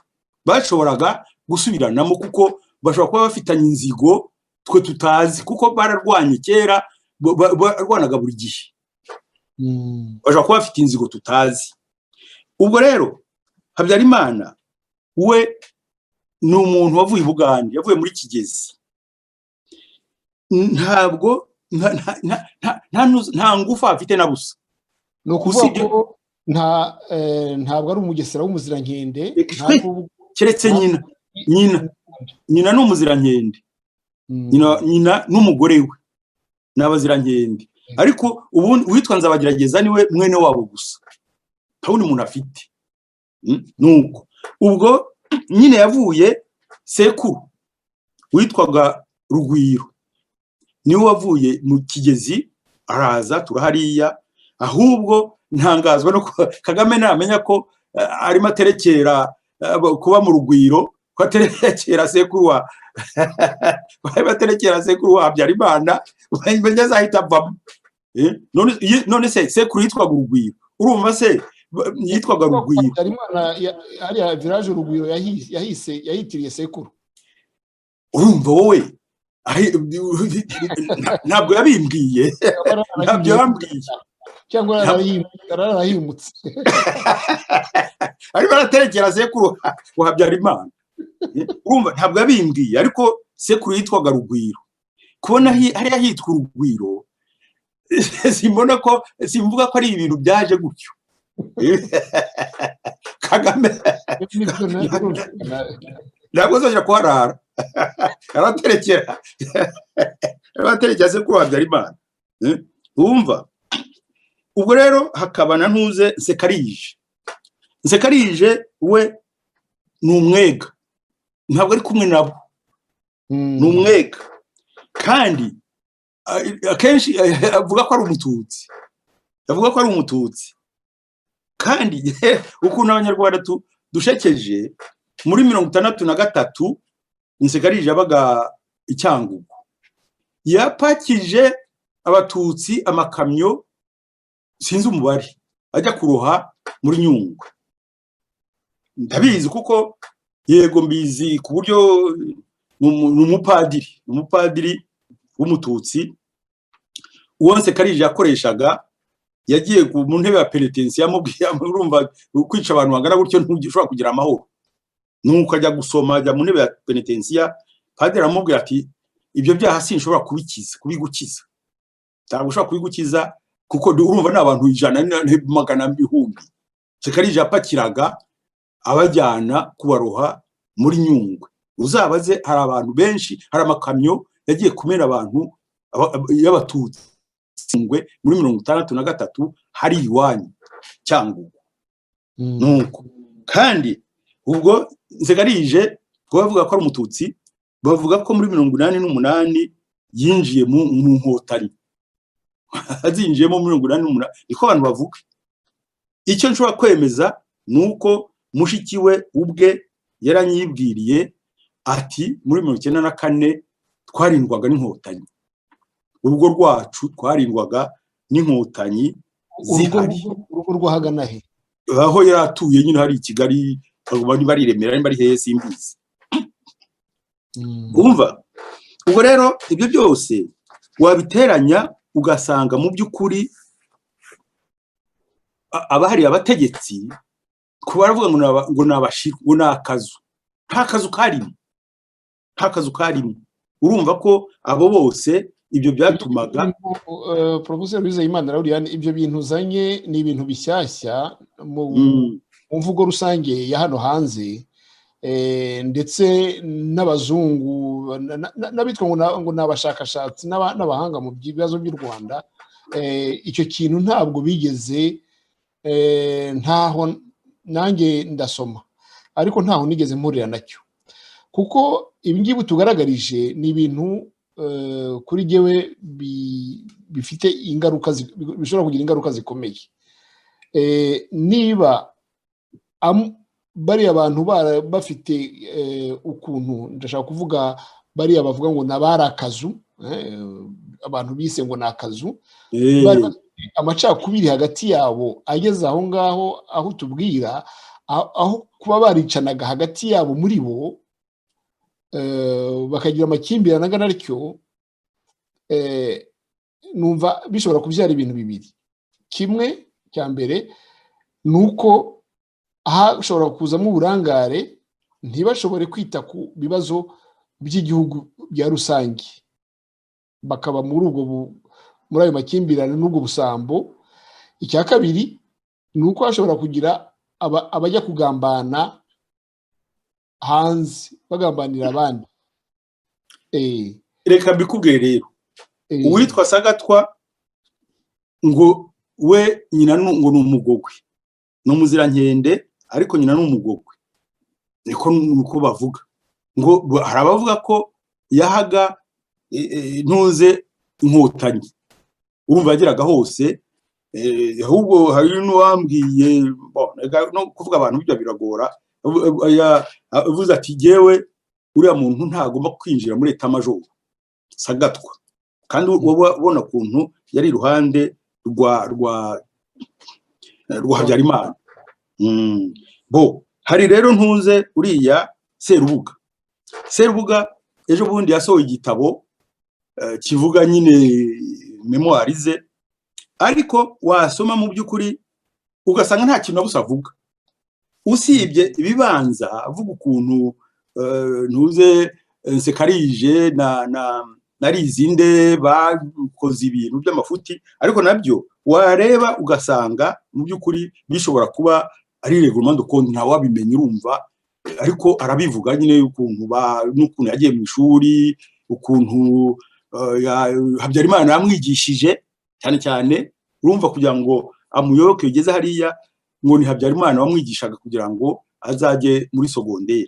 bashoboraga gusubiranamo kuko bashobora kuba bafitanye inzigo twe tutazi kuko bararwanye kera ba- ba- barwanaga buri gihe bashobora kuba bafite inzigo tutazi ubwo rero habyarimana we ni umuntu wavuye i bugande yavuye muri kigezi ntabwo nta- nta- nta- nta- nta nuzu- nta ngufu afite na busa ni ukuvuga Usibye- ko nta eh, ntabwo ari umugesera w'umuzirankende Reka nta twe- n'ubwo- keretse nyina nyina nyina ni umuzirankende Mm. nyina nyina n'umugore we ni abazirankende ariko ubundi uwitwa nzabagerageza niwe mwene wabo gusa nta wundi muntu afite Mm, nuko ubwo nyine yavuye sekuru witwaga rugwiro niwe wavuye mu kigezi araza turahariya ahubwo ntangazwa no kuba kagame namenya ko eh, arimo aterekera eh, kuba mu rugwiro ko aterekera sekuru wa bari baterekera sekuru wa habyarimana menya azahita avamo Eh, none- ye- none se sekuru yitwaga urugwiro urumva se ba- yitwaga rugwiro Habyarimana ya- hariya village urugwiro yahi- yahise yahitiriye sekuru urumva wowe ahi- ntabwo yabimbwiye ntabyo yambwiye cyangwa yararahimu- yararahimutse ariko araterekera sekuru wa- wa habyarimana Eh, urumva ntabwo yabimbwiye ariko sekuru yitwaga rugwiro kubona hi- hariya hitwa urugwiro simbona ko simvuga ko ari ibintu byaje gutyo Eh, kagame Nibyo na- ntabwo azajya kuharara araterekera araterekera se kuri habyarimana Eh, wumva ubwo rero hakaba na ntuze nsekarije nsekarije we ni umwega ntabwo ari kumwe nabo Mm. ni umwega kandi a- akenshi avuga ko ari umututsi avuga ko ari umututsi kandi ukuntu abanyarwanda tu- dushekeje muri mirongo itandatu na gatatu insekarije yabaga i cyangugu yapakije abatutsi amakamyo sinzi umubare ajya kuroha muri nyungwe ndabizi kuko yego mbizi ku buryo ni umu- ni umupadiri ni umupadiri w'umututsi uwo nsekarije yakoreshaga yagiye ku- mu ntebe ya peretensi yamubwiye urumva kwica abantu bangana gutyo ntushobora kugira amahoro nuko ajya gusoma ajya mu ntebe ya penetensiya padiri aramubwira ati ibyo byaha sinshobora kubikiza kubigukiza ntabwo ushobora kubigukiza kuko ndi- urumva ni abantu ijana ni magana ibihumbi sekarije yapakiraga abajyana kubaroha muri nyungwe uzabaze hari abantu benshi hari amakamyo yagiye kumena abantu aba- aba- y'abatutsi Nyungwe muri mirongo itandatu na gatatu hari iwanyu cyangugu Mm. nuko kandi ubwo nsegarije kuba bavuga ko ari umututsi bavuga ko muri mirongo inani n'umunani yinjiye mu mu nkotanyi azinjiyemo muri mirongo inani n'umunani niko abantu bavuga icyo nshobora kwemeza ni uko mushiki we ubwe yaranyibwiriye ati muri mirongo icyenda na kane twarindwaga n'inkotanyi urugo rwacu twarindwaga n'inkotanyi urugo zihari urugo rwahagana he aho yari atuye nyine hari i kigali bari bari remera bari bari heye simbizi Mm. wumva ubwo rero ibyo byose wabiteranya ugasanga mu by'ukuri a- abahari abategetsi kuba baravuga ngo ni aba- ngo ni abashiru ngo ni akazu nta kazu karimo nta kazu karimo urumva ko abo bose ibyo byatumaga porofeseri wizeyimana rawuriyani ibyo bintu uzanye ni ibintu bishyashya mu Mm. mu mvugo rusange ya hano hanze ndetse n'abazungu n'abitwa ngo ni abashakashatsi n'abahanga mu bibazo by'u rwanda icyo kintu ntabwo bigeze ntaho nanjye ndasoma ariko ntaho nigeze mpurira nacyo kuko ibi ngibi tugaragarije ni ibintu kuri ngewe bifite ingaruka bishobora kugira ingaruka zikomeye niba bariya abantu bafite ukuntu ndashaka kuvuga bariya bavuga ngo nabari akazu abantu bise ngo ni akazu amacakubiri hagati yabo ageze aho ngaho aho tubwira aho kuba baricanaga hagati yabo muri bo bakagira amakimbirane angana atyo numva bishobora kubyara ibintu bibiri kimwe cya mbere ni uko hashobora kuzamo uburangare ntibashobore kwita ku bibazo by'igihugu bya rusange bakaba muri ubwo muri ayo makimbirane n'ubwo busambo icya kabiri ni uko hashobora kugira abajya kugambana hanze bagambanira abandi reka mbikubwiye rero uwitwa sagatwa ngo we nyina ngo ni umugogwe ni umuzirankende ariko nyina ni umugogwe niko nuko bavuga ngo hari abavuga ko yahaga ntuze inkotanyi urumva yageraga hose ahubwo hari n'uwambwiye no kuvuga abantu bijya biragora avuze ati yewe uriya muntu ntagomba kwinjira muri etamajoro sagatwa kandi ubona ukuntu yari iruhande rwa rwa rwa habyarimana bo hari rero ntuze uriya serubuga serubuga ejo bundi yasohoye igitabo kivuga nyine memuwari ze ariko wasoma mu by'ukuri ugasanga nta kintu na busa avuga usibye ibibanza avuga ukuntu ntuze nsekarije na na narizi nde bakoze ibintu by'amafuti ariko nabyo wareba ugasanga mu by'ukuri bishobora kuba ari regurumande ukuntu ntawe wabimenya urumva ariko arabivuga nyine ukuntu n'ukuntu yagiye mu ishuri ukuntu habyarimana yamwigishije cyane cyane urumva kugira ngo amuyoboke bigeze hariya ngo ni habyarimana wamwigishaga kugira ngo azajye muri sogonderi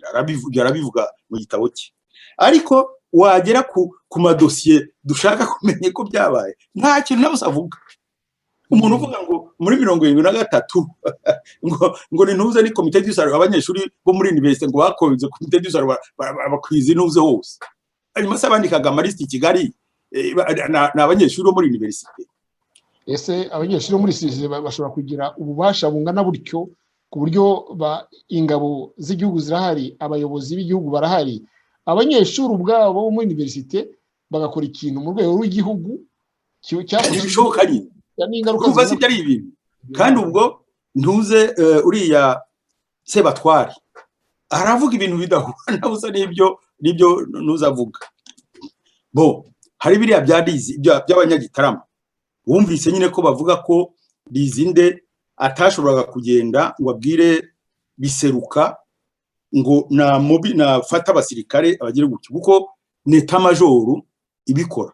arabivuga mu gitabo cye ariko wagera ku madosiye dushaka kumenya ko byabaye nta kintu na avuga umuntu uvuga ngo muri mirongo irindwi na gatatu ngo ni ntuze ni komite dusaruro abanyeshuri bo muri univerisite ngo bakoze komite dusaruro bakwize intuze hose hanyuma se bandikaga amalisiti i kigali ni abanyeshuri bo muri univerisite ese abanyeshuri bo muri sirize bashobora kugira ububasha bungana butyo ku buryo ingabo z'igihugu zirahari abayobozi b'igihugu barahari abanyeshuri ubwabo bo muri univerisite bagakora ikintu mu rwego rw'igihugu bishoboka nyine kuva si byari ibintu kandi ubwo ntuze uriya sebatwari aravuga ibintu bidahura na busa n'ibyo n'ibyo ntuze avuga bo hari biriya bya rizi by'abanyagitarama wumvise nyine ko bavuga ko rizinde atashoboraga kugenda ngo abwire biseruka ngo na mubi nafata abasirikare abagire gutyo kuko ni etamajoro ibikora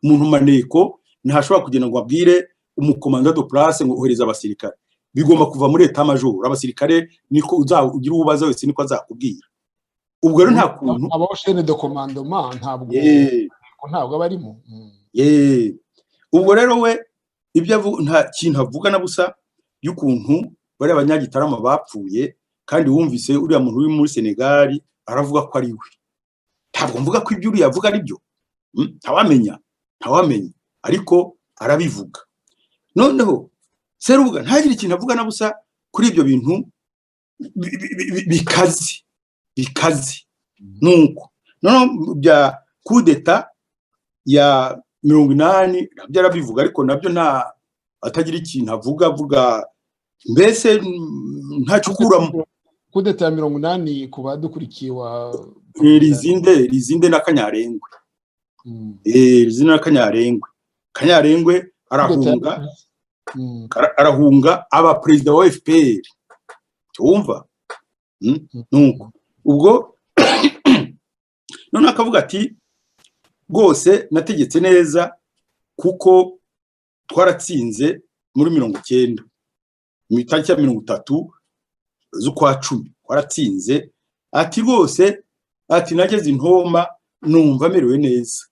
umuntu maneko ntashobora kugenda ngo abwire umukomanda do purase ngo ohereze abasirikare bigomba kuva muri etamajoro abasirikare niko ugira uwo ubaza wese niko azakubwira ubwo rero nta kuntu abashene do komandoma ntabwo ntabwo abarimo ubwo rero we ibyo nta kintu avuga na busa y'ukuntu bari abanyagitarama bapfuye kandi wumvise uriya muntu uri muri senegali aravuga ko ari we ntabwo mvuga ko ibyo uriya avuga ari byo ntawamenya ntawamenya ariko arabivuga noneho serubuga ntagire ikintu avuga na busa kuri ibyo bintu bikaze bikaze nuko noneho bya kudeta ya mirongo inani nabyo arabivuga ariko nabyo nta atagira ikintu avuga avuga mbese ntacukuramo kudeta ya mirongo inani ku badukurikiye wa rizinde rizinde na kanyarengwe rizinde na kanyarengwe kanyarengwe arahunga arahunga aba perezida wa fpr wumva nuko ubwo none akavuga ati rwose nategetse neza kuko twaratsinze muri mirongo icyenda mu itariki ya mirongo itatu z'ukwa cumi twaratsinze ati rwose ati nageze intoma numva amerewe neza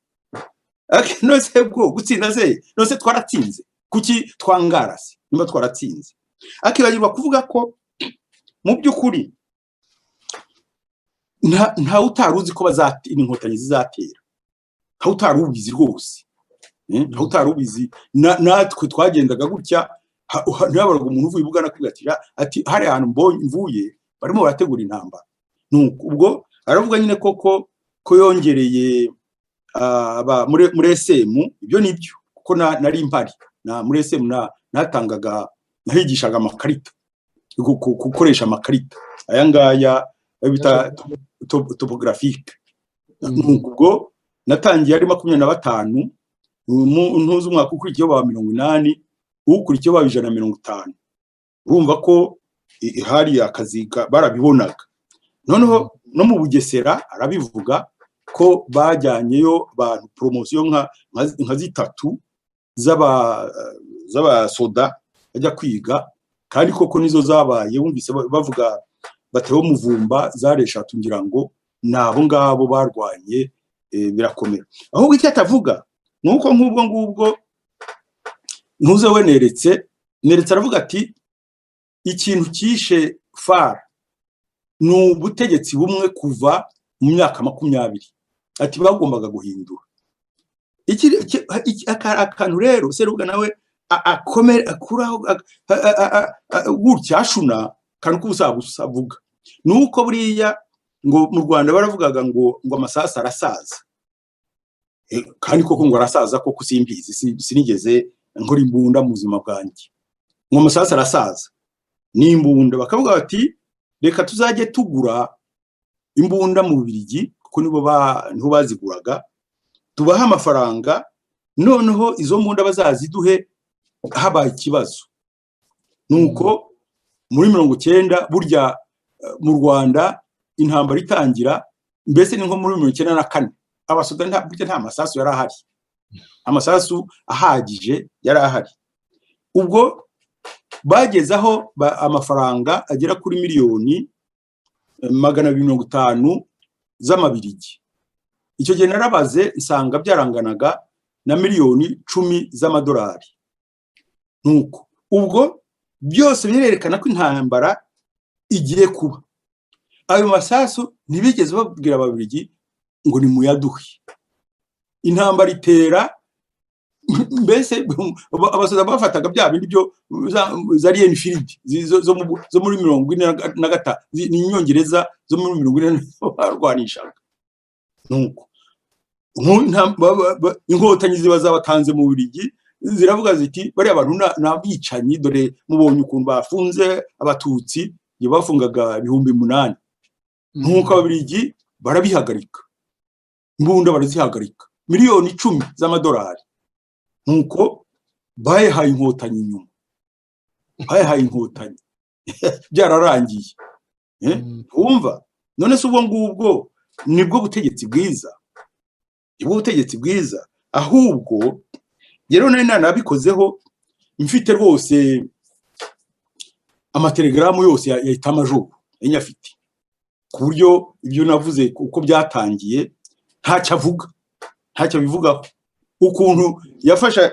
nose bwo gutsinda se nose twaratsinze kuki twangara se niba twaratsinze akibagirwa kuvuga ko mu by'ukuri ntawe utari uzi ko inkotanyi zizatera ntawe utari ubizi rwose ntawe utari ubizi natwe twagendaga gutya ntihabaga umuntu uvuye ubugana kwigatira ati hari ahantu mvuye barimo barategura intambara ubwo aravuga nyine koko ko yongereye muri esemu ibyo ni byo kuko nari mpari muri esemu natangaga nahigishaga amakarita gukoresha amakarita aya ngaya bita topografike ubwo natangiye ari makumyabiri na batanu ntuzi umwaka ukurikiyeho wa mirongo inani ukurikiyeho wa ijana na mirongo itanu urumva ko hari akazi barabibonaga noneho no mu bugesera arabivuga ko bajyanyeyo abantu poromosiyo nka zitatu z'abasoda bajya kwiga kandi koko nizo zabaye wumvise bavuga batewe umuvumba zari eshatu ngira ngo ni abo ngabo barwanye birakomera ahubwo icyo atavuga ni uko nk'ubwo ngubwo ntuze we neretse neretse aravuga ati ikintu cyishe fara ni ubutegetsi bumwe kuva mu myaka makumyabiri ati bagombaga guhindura akantu rero seruga nawe akomere akuraho gutya ashuna akantu k'ubusaza usavuga ni uko buriya ngo mu rwanda baravugaga ngo ngo amasasu arasaza kandi koko ngo arasaza koko simbizi sinigeze nkora imbunda mu buzima bwanjye ngo amasasu arasaza ni imbunda bakavuga bati reka tuzajye tugura imbunda mu birigi kuko nibo baziguraga tubahe amafaranga noneho izo mbunda bazaziduhe habaye ikibazo ni uko muri mirongo icyenda burya mu rwanda intambara itangira mbese ni nko muri mirongo icyenda na kane abasoda burya nta masasu yari ahari amasasu ahagije yari ahari ubwo bagezaho amafaranga agera kuri miliyoni magana abiri mirongo itanu z'amabirigi icyo gihe narabaze nsanga byaranganaga na miliyoni cumi z'amadolari nuko ubwo byose birerekana ko intambara igiye kuba ayo masasu ntibigeze babwira ababirigi ngo ni muyaduhe intambara itera mbese abasaza bafataga bya bindi byo za riyenifiridi zo muri mirongo ine na gatanu ni inyongereza zo muri mirongo ine barwanishaga nuko inkotanyi ziba zabatanze mu burigi ziravuga ziti bariya bantu ni abicanyi dore mubonye ukuntu bafunze abatutsi iyo bafungaga ibihumbi umunani nk'uko ababirigi barabihagarika imbunda barazihagarika miliyoni icumi z'amadolari nk'uko bayihaye inkotanyi inyuma bayihaye inkotanyi byararangiye wumva none se ubwo ngubwo nibwo butegetsi bwiza nibwo butegetsi bwiza ahubwo rero nari nanabikozeho mfite rwose amatelegaramu yose ya itamajoro enye afite ku buryo ibyo navuze uko byatangiye ntacyo avuga ntacyo abivugaho ukuntu yafasha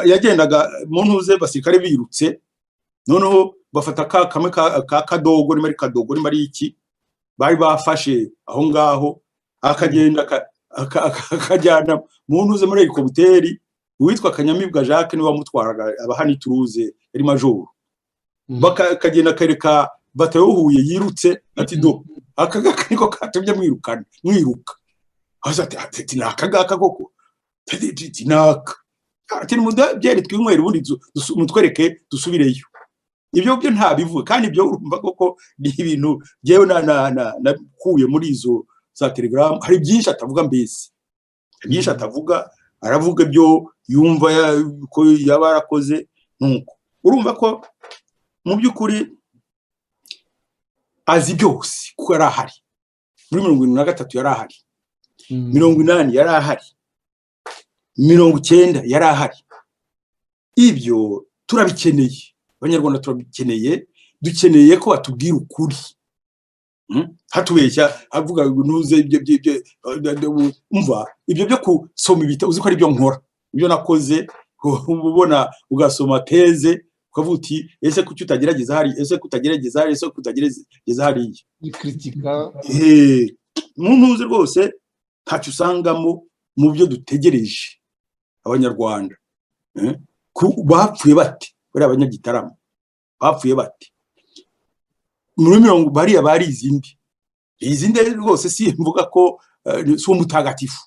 yagendaga mu ntuze basirikare birutse noneho bafata ka kamwe ka kadogo niba ari kadogo niba ari iki bari bafashe aho ngaho akagenda akajyana mu ntuze muri helikoputeri uwitwa kanyamibwa jacques niwe wamutwaraga aba ituruze yari majoro bakagenda akareka batayo huye yirutse ati do aka ngaka niko katumye mwirukana mwiruka ati ni aka ngaka koko ati ni aka ati byari twinywere ubundi mutwereke dusubireyo ibyo byo ntabivuga kandi ibyo urumva koko ni ibintu byewe nakuye muri izo za telegaramu hari byinshi atavuga mbese byinshi atavuga aravuga ibyo yumva ko yaba yarakoze nuko urumva ko mu by'ukuri azi byose kuko yari ahari muri mirongo irindwi na gatatu yari ahari mirongo inani yari ahari mirongo icyenda yari ahari ibyo turabikeneye abanyarwanda turabikeneye dukeneye ko batubwira ukuri hatubeshya avuga ngo ntuze ibyo ibyo umva ibyo byo gusoma ibitabo uzi ko ari byo nkora ibyo nakoze ubona ugasoma teze ukavuga uti ese kuki utagerageza hariya ese kutagerageza hariya ese kutagerageza hariya ikritika mu ntuze rwose ntacyo usangamo mu byo dutegereje abanyarwanda bapfuye bate bariya abanyagitaramo bapfuye bate muri mirongo bariya bari izindi izindi rwose si mvuga ko si umutagatifu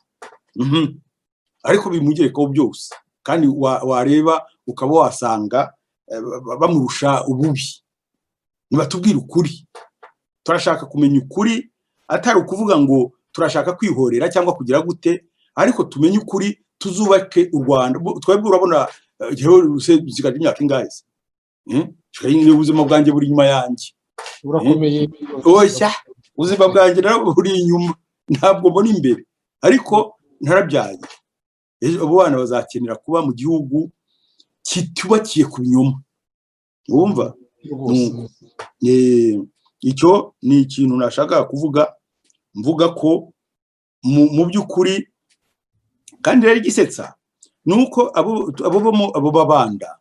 ariko bimugerekaho byose kandi wareba ukaba wasanga bamurusha ububi ntibatubwire ukuri turashaka kumenya ukuri atari ukuvuga ngo turashaka kwihorera cyangwa kugira gute ariko tumenye ukuri tuzubake u rwanda twebwe urabona igiheho ziganje imyaka ingahe se ubuzima bwanjye buri inyuma yanjye burakomeye oya ubuzima bwanjye nabwo buri inyuma ntabwo mbona imbere ariko ntarabyaye abo bana bazakenera kuba mu gihugu kitubakiye ku binyoma wumva icyo ni ikintu nashakaga kuvuga mvuga ko mu by'ukuri kandi rero igisetsa ni uko abo babanda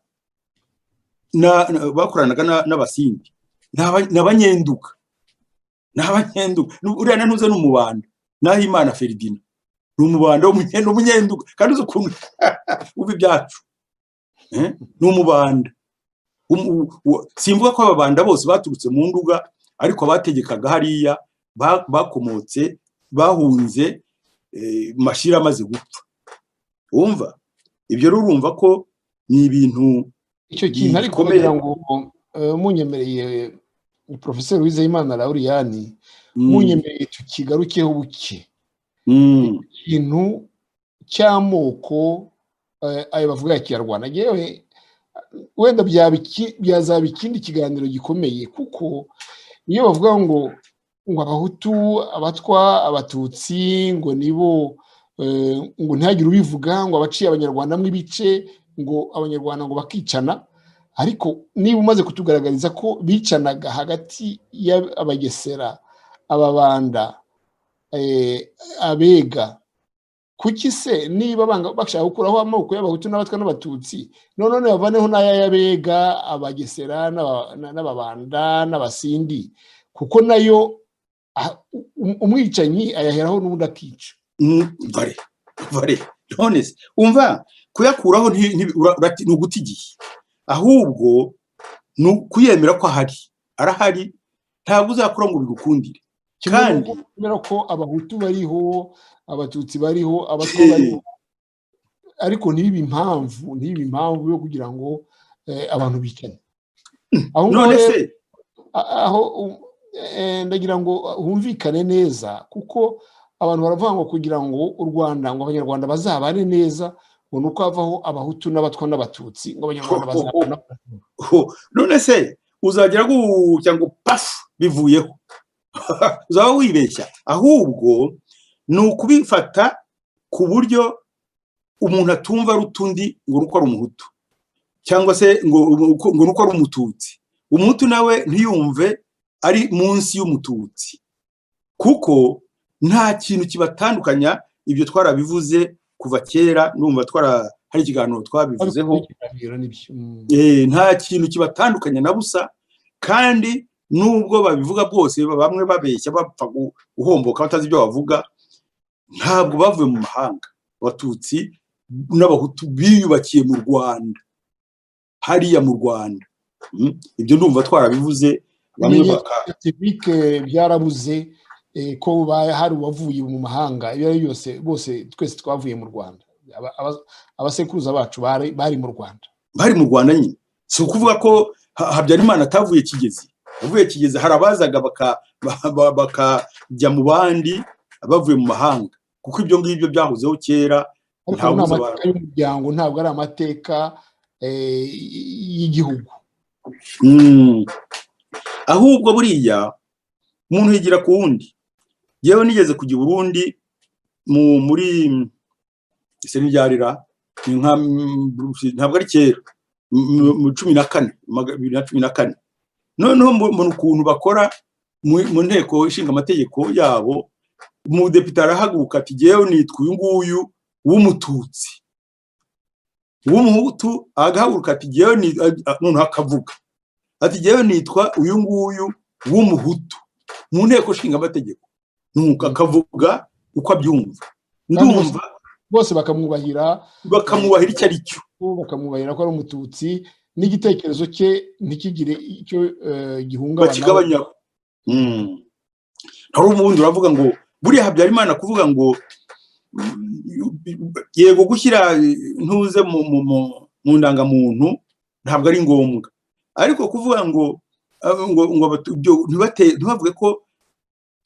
bakoranaga n'abasindi ni abanyenduka ni abanyenduka uriya ntuze ni umubanda naho imana feridina ni umubanda ni umunyenduka kandi uzi ukuntu uba ibyacu ni umubanda simvuga ko ababanda bose baturutse mu nduga ariko abategekaga hariya bakomotse bahunze mashira amaze gupfa wumva ibyo rero urumva ko ni ibintu icyo kintu ariko kugira ngo munyemereye porofeseri wizeyimana lauriyani munyemereye tukigarukeho buke ikintu cy'amoko ayo bavuga ya kinyarwanda ngewe wenda byazaba ikindi kiganiro gikomeye kuko iyo bavuga ngo ngo abahutu abatwa abatutsi ngo nibo ngo ntihagire ubivuga ngo abaciye abanyarwanda ibice ngo abanyarwanda ngo bakicana ariko niba umaze kutugaragariza ko bicanaga hagati y'abagesera ababanda abega kuki se niba bashaka gukuraho amoko y'abahutu n'abatwa n'abatutsi none bavaneho n'ay'abega abagesera n'ababanda n'abasindi kuko nayo umwicanyi ayaheraho n'ubundi akica vare vare none se umva kuyakuraho ni uguta igihe ahubwo ni ukuyemera ko ahari arahari ntabwo uzakura ngo bigukundire kandi kubera ko abahutu bariho abatutsi bariho abatwa bariho ariko ntibe impamvu ntibe impamvu yo kugira ngo abantu bicane aho none se aho ndagira ngo humvikane neza kuko abantu baravuga ngo kugira ngo u rwanda ngo abanyarwanda bazabane neza ngo ni uko havaho abahutu n'abatwa n'abatutsi ngo abanyarwanda bazabane none se uzagera gutya ngo pafu bivuyeho uzaba wibeshya ahubwo ni ukubifata ku buryo umuntu atumva ari utundi ngo nuko ari umuhutu cyangwa se ngo nuko ari umututsi umuhutu nawe ntiyumve ari munsi y'umututsi kuko nta kintu kibatandukanya ibyo twarabivuze kuva kera numva twara hari ikiganiro twabivuzeho nta kintu kibatandukanya na busa kandi nubwo babivuga bwose bamwe babeshya bapfa guhomboka batazi ibyo bavuga ntabwo bavuye mu mahanga abatutsi n'abahutu biyubakiye mu rwanda hariya mu rwanda ibyo ndumva twarabivuze bamwe byarabuze ko hari uwavuye mu mahanga ibyo ari byose bose twese twavuye mu rwanda abasekuruza bacu bari mu rwanda bari mu rwanda nyine si ukuvuga ko habyarimana atavuye kigezi avuye kigezi hari abazaga bakajya mu bandi bavuye mu mahanga kuko ibyo ngibyo byahozeho kera ntabwo ari amateka y'umuryango ntabwo ari amateka y'igihugu ahubwo buriya umuntu yigira ku wundi yewe nigeze kujya i burundi mu muri ese ntibyarira ni nka ntabwo ari kera mu cumi na kane bibiri na cumi na kane noneho mbona ukuntu bakora mu nteko ishinga amategeko yabo umudepite arahaguruka ati ngewe nitwa uyu nguyu w'umututsi w'umuhutu agahaguruka ati ngewe noneho akavuga ati ngewe nitwa uyu nguyu w'umuhutu mu nteko ishinga amategeko nuko akavuga uko abyumva ndumva bose bakamwubahira bakamwubahira icyo ari cyo bakamwubahira ko ari umututsi n'igitekerezo cye ntikigire icyo gihungabana bakigabanya hari ubundi uravuga ngo buriya habyarimana kuvuga ngo yego gushyira ntuze mu ndangamuntu ntabwo ari ngombwa ariko kuvuga ngo ntibavuge ko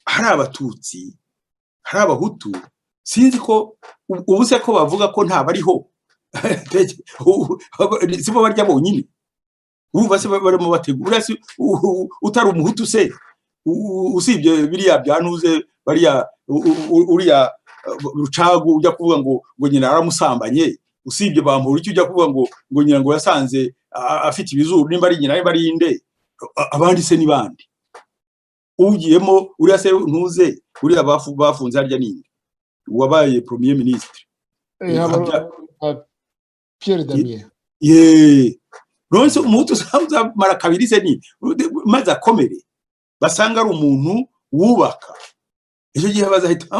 hari abatutsi hari abahutu sinzi ko ubu se ko bavuga ko ntabariho si bo barya bonyine wumva se barimo bategura utari umuhutu se usibye biriya byantuze bariya uriya rucagu ujya kuvuga ngo ngo nyina yaramusambanye usibye bamuhura icyo ujya kuvuga ngo ngo nyina ngo yasanze afite ibizuru nimba ari nyina nimba ari inde abandi se ni bandi ugiyemo uriya se ntuze uriya bafunze harya ninde wabaye premier ministre Pierre Damien yeee nonse umuhutu uzamara kabiri se ni maze akomere basanga ari umuntu wubaka icyo gihe bazahita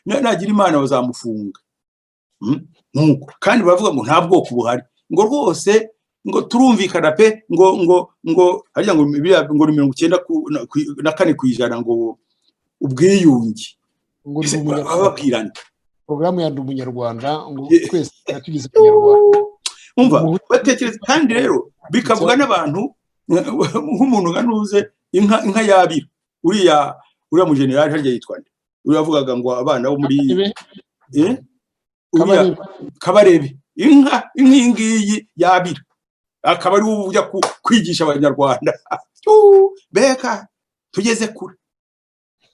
nagira imana bazamufunga nuko kandi baravuga ngo nta bwoko buhari ngo rwose ngo turumvikana pe ngo ngo ngo harya ngo ngo ni mirongo icyenda na kane ku ijana ngo ubwiyunge bababwirana porogaramu ya ndi umunyarwanda ngo twese tugize umunyarwanda umva batekereza kandi rero bikavuga n'abantu nk'umuntu nka nuze inka yabira uriya uriya mujenerali harya yitwa nde uriya avugaga ngo abana bo muri kabarebe inka iyi ngiyi yabira akaba ari wowe ujya kwigisha abanyarwanda beka tugeze kure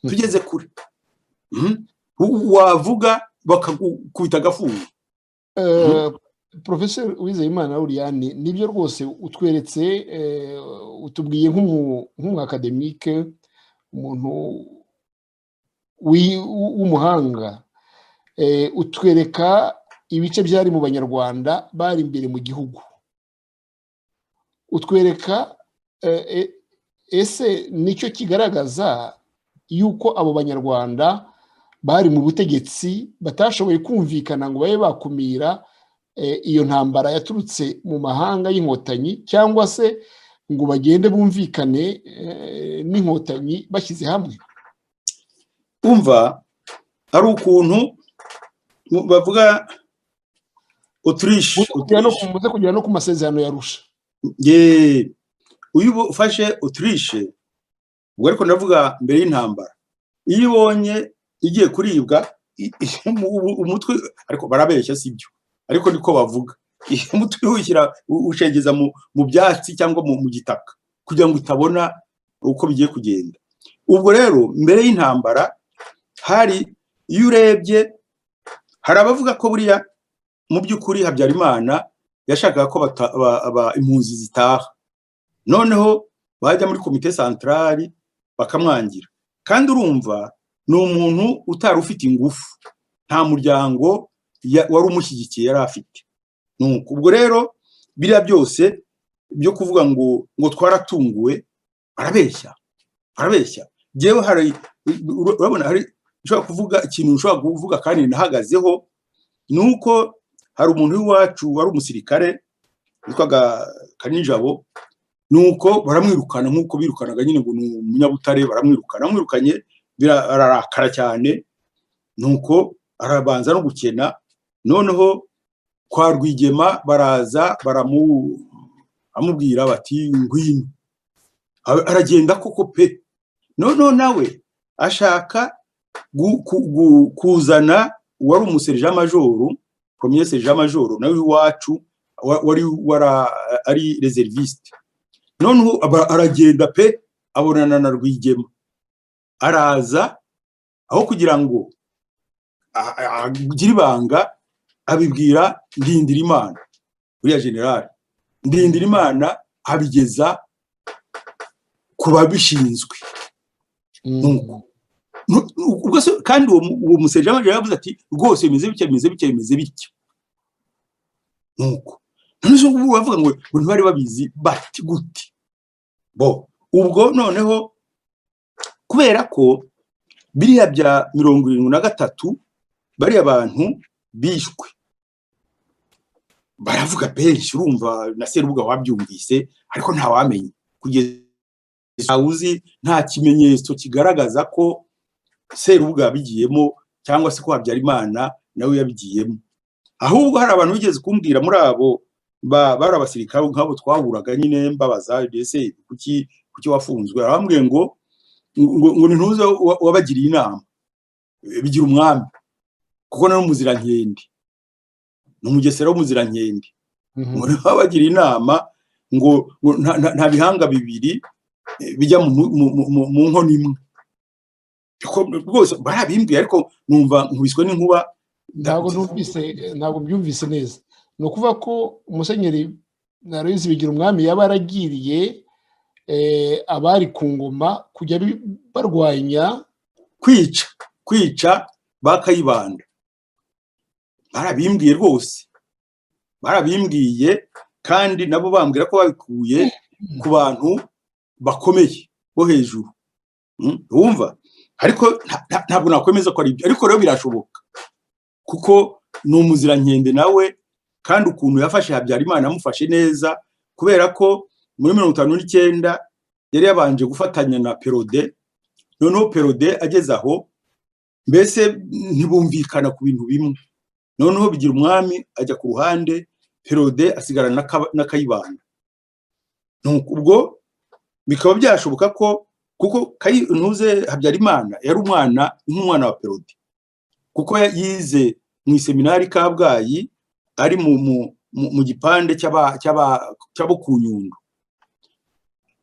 tugeze kure wavuga bakagukubita agafungo porofeseri wizeyimana uriyani nibyo rwose utweretse utubwiye nk'umwakademike umuntu w'umuhanga utwereka ibice byari mu banyarwanda bari imbere mu gihugu utwereka ese nicyo kigaragaza yuko abo banyarwanda bari mu butegetsi batashoboye kumvikana ngo babe bakumira iyo ntambara yaturutse mu mahanga y'inkotanyi cyangwa se ngo bagende bumvikane n'inkotanyi bashyize hamwe umva ari ukuntu bavuga uturishi muze kugera no ku masezerano yarusha uyu ufashe utirishe ubwo ariko ndavuga mbere y'intambara iyo ibonye igiye kuribwa umutwe ariko barabeshya si byo ariko niko bavuga umutwe uwushyira ushengeza mu byatsi cyangwa mu gitaka kugira ngo utabona uko bigiye kugenda ubwo rero mbere y'intambara hari iyo urebye hari abavuga ko buriya mu by'ukuri habyarimana yashakaga ko impunzi zitaha noneho bajya muri komite santarari bakamwangira kandi urumva ni umuntu utari ufite ingufu nta muryango wari umushyigikiye yari afite ubwo rero biriya byose byo kuvuga ngo ngo twaratunguwe barabeshya barabeshya yewe hari urabona hari ushobora kuvuga ikintu ushobora kuvuga kandi nahagazeho ni uko hari umuntu w'iwacu wari umusirikare witwaga kanijabo ni uko baramwirukana nk'uko birukanaga nyine ngo ni umunyabutare baramwirukana baramwirukanye ararakara cyane ni uko arabanza no gukena noneho kwa rwigema baraza baramubwira bati ngwino aragenda koko pe noneho nawe ashaka kuzana uwari umuserija majoru premier serija majoru nawe iwacu wari wara ari reserviste noneho aragenda pe abonana na rwigema araza aho kugira ngo a- a- agire ibanga abibwira ndindira imana uriya generali ndindira imana abigeza ku babishinzwe nuko Nu- nu- ubwo se kandi uwo mu- uwo musejama yaravuze ati rwose bimeze bitya bimeze bitya bimeze bitya nuko none se ubu bavuga ngo ngo ntibari babizi bati gute bo ubwo noneho kubera ko biriya bya mirongo irindwi na gatatu bariya bantu bishwe baravuga benshi urumva na serubuga wabyumvise ariko ntawamenya kugeza uzi nta kimenyetso kigaragaza ko serubuga yabigiyemo cyangwa se ko habyarimana nawe yabigiyemo ahubwo hari abantu bigeze kumbwira muri abo ba- bari abasirikare nk'abo twahuraga nyine mbabaza ese kuki kuki wafunzwe arambwiye ngo ngo ngo nintuze wa- wabagiriye inama Eh, bigira umwami kuko nari umuzirankende ni umugesera w'umuzirankende ngo niho bagira inama ngo ngo nta- nta nta bihanga bibiri eh, bijya mu mu- mu- mu- mu nkono imwe Ko rwose barabimbwiye ariko numva nkubiswe n'inkuba ntabwo numvise ntabwo byumvise neza ni ukuvuga ko umusenyeri na Aloyizi bigira umwami yaba yaragiriye eh, abari ku ngoma kujya bi- barwanya kwica kwica bakayibanda barabimbwiye rwose barabimbwiye kandi nabo bambwira ko babikuye ku bantu bakomeye bo hejuru Mm, wumva ariko nta- nta- ntabwo nakwemeza ko ari ibyo ariko rero birashoboka kuko ni umuzirankende nawe kandi ukuntu yafashe habyarimana amufashe neza kubera ko muri mirongo itanu n'icyenda yari yabanje gufatanya na perode noneho perode ageze aho mbese ntibumvikana ku bintu bimwe noneho bigira umwami ajya ku ruhande perode asigara na Kaba- na kayibanda Nuko ubwo bikaba byashoboka ko kuko Kayi- ntuze habyarimana yari umwana nk'umwana wa perode kuko ya- yize mu iseminari kabgayi ari mu mu- mu- mu gipande cy'aba- cy'aba- cy'abo ku nyundo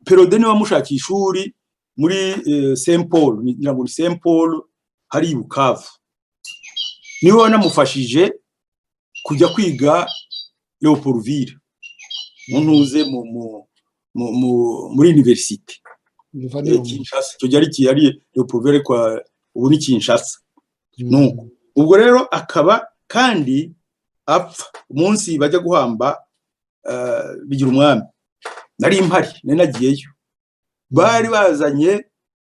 perode niwe wamushakiye ishuri muri eh, Saint Paul ni- ngira ngo ni Saint Paul hari i Bukavu niwe wanamufashije kujya kwiga Leopoldville mu ntuze mu mu- mu- mu- muri universite biva Eh, n'iyo- Kinshasa icyo cyari kiyari Leopoldville kwa ubu ni Kinshasa nuko. Mm. ubwo rero akaba kandi apfa umunsi bajya guhamba eh, bigira umwami nari mpari nari nagiyeyo bari bazanye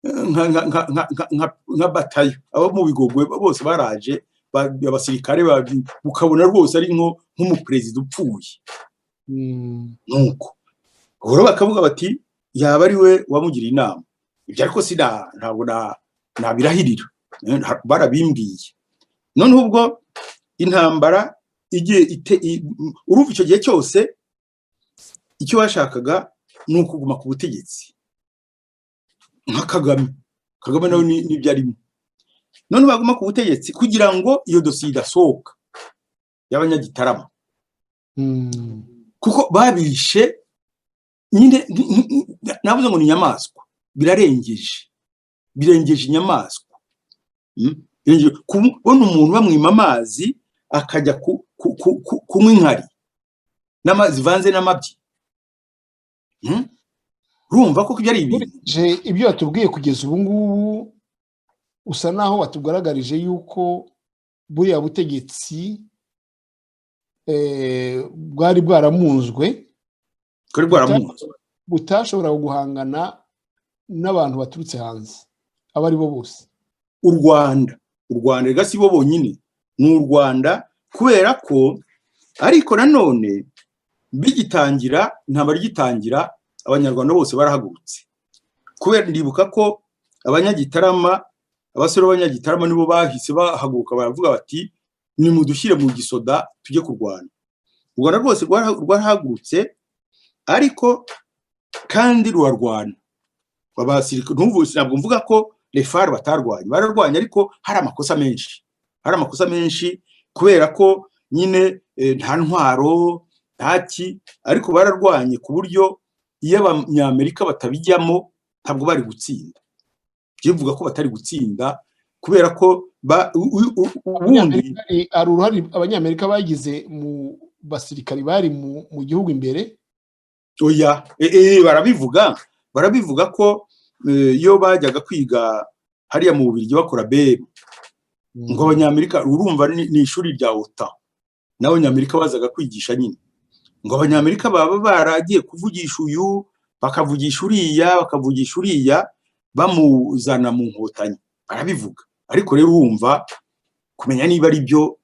eh, nka- nka- nka- nka- nka- nka- nka batayo abo mu bigogwe bose baraje ba- abasirikare babi- ukabona rwose ari nko nk'umuperezida upfuye Mm. nuko ubwo rero bakavuga bati yaba ari we wamugiriye inama ibyo ariko sida ntabwo na- nabirahirira Eh, nta- barabimbwiye noneho ubwo intambara igiye ite i- m- urumva icyo gihe cyose icyo bashakaga ni ukuguma ku butegetsi nka kagame kagame nawe ni- nibyo arimo none baguma ku butegetsi kugira ngo iyo dosiye idasohoka y'abanyagitarama Mm. kuko babishe nyine ni- ni- ni- navuze ngo ni inyamaswa birarengeje birengeje inyamaswa Mm? Birengeje- kubona umuntu bamwima amazi akajya ku- ku- ku- ku- kunywa inkari n'ama- zivanze n'amabyi Mm? urumva ko ibyo ari ibintu nkurikije ibyo watubwiye kugeza ubu ngubu usa naho watugaragarije yuko buriya butegetsi eh, bwari bwaramunzwe kuri bwaramunze butashoboraga guhangana n'abantu baturutse hanze abo ari bo bose u rwanda u rwanda rega si bo bonyine ni u rwanda kubera ko ariko nanone bigitangira intambara igitangira abanyarwanda bose barahagurutse kubera ndibuka ko abanyagitarama abasore b'abanyagitarama nibo bahise bahaguruka baravuga bati nimudushyire mu gisoda tujye kurwana u rwanda rwose rwara- rwarahagurutse ariko kandi rurarwana abasirikare ntuvuse ntabwo mvuga ko refari batarwanye bararwanye ariko hari amakosa menshi hari amakosa menshi kubera ko nyine eh, nta ntwaro nta ki ariko bararwanye ku buryo iyo abanyamerika batabijyamo ntabwo bari gutsinda bivuga ko batari gutsinda kubera ko ubundi hari uruhare abanyamerika bagize mu basirikari bari mu gihugu imbere oya e- e, barabivuga barabivuga ko eh, iyo bajyaga kwiga hariya mu bubirigi bakora bem ngo abanyamerika urumva ni ni ishuri rya ota nawe abanyamerika bazaga kwigisha nyine ngo abanyamerika baba baragiye kuvugisha uyu bakavugisha uriya bakavugisha uriya bamuzana mu nkotanyi barabivuga ariko rero urumva kumenya niba ari byo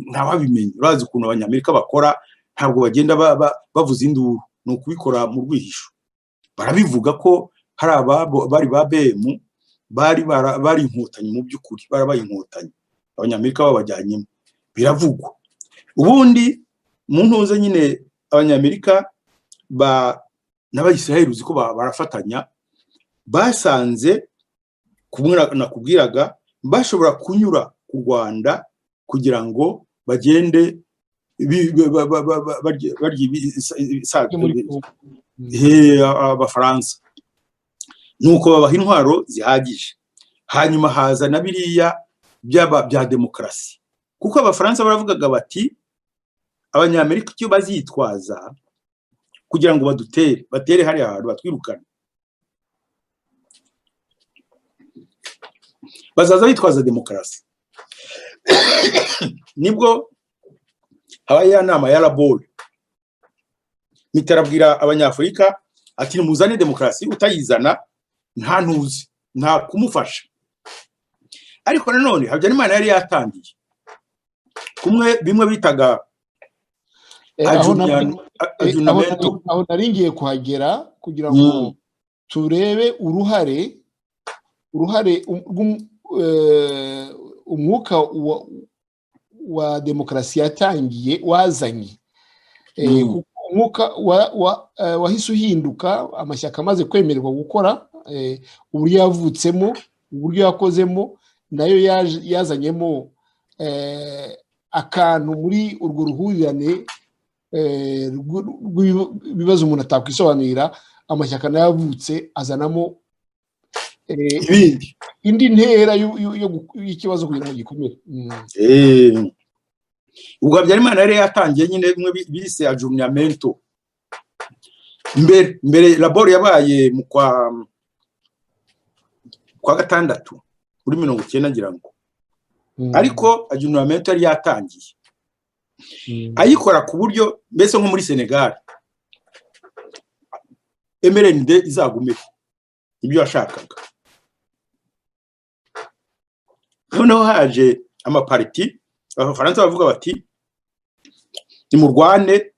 ntawabimenya urazi ukuntu abanyamerika bakora ntabwo bagenda ba- ba- bavuza induru ni ukubikora mu rwihisho barabivuga ko hari ababo bari ba bemu bari bara- bari inkotanyi mu by'ukuri barabaye inkotanyi abanyamerika babajyanyemo biravugwa ubundi mu ntuze nyine abanyamerika ba- n'abayisiraheli uzi ko ba- barafatanya basanze kumwe na- nakubwiraga bashobora kunyura ku rwanda kugira ngo bagende bi- ba- ba- ba- ba- barye- barye ibi- isa- isa- he abafaransa nuko babaha intwaro zihagije hanyuma haza na biriya byaba bya demokarasi kuko abafaransa baravugaga bati abanyamerika icyo bazitwaza kugira ngo badutere batere hariya hantu batwirukane bazaza bitwaza demokarasi nibwo habaye ya nama ya rabori mitera abwira abanyafurika ati nimuzane demokarasi utayizana nta ntuzi nta kumufasha ariko nanone habyarimana yari yatangiye kumwe bimwe bitaga Eh, aho na- ajunyan- a- eh, aho ajunamento nari- aho nari ngiye kuhagera kugira ngo Mm. turebe uruhare uruhare um- rw'um- eh, umwuka wa, wa demokarasi yatangiye wazanye Eh, Mm. kuko umwuka wa- wa- eh, wahise uhinduka amashyaka amaze kwemererwa gukora eh, uburyo yavutsemo uburyo yakozemo nayo yaje- yazanyemo eh, akantu muri urwo ruhurirane eh, rw'ibibazo rw'ibi- ibibazo umuntu atakwisobanurira amashyaka nayo avutse azanamo eh, ibindi indi ntera y'u- y'u- yo gu- y'ikibazo kugira ngo gikomere Mm. Eh. ubwo habyarimana yari yatangiye nyine bimwe bi- bise ajunamento mbere mbere labori yabaye mu kwa kwa gatandatu muri mirongo icyenda ngira ngo Mm. ariko ajunamento yari yatangiye Mm. ayikora ku buryo mbese nko muri senegal mrnd izagumeho ibyo yashakaga noneho haje amapariti abafaransa bavuga bati nimurwane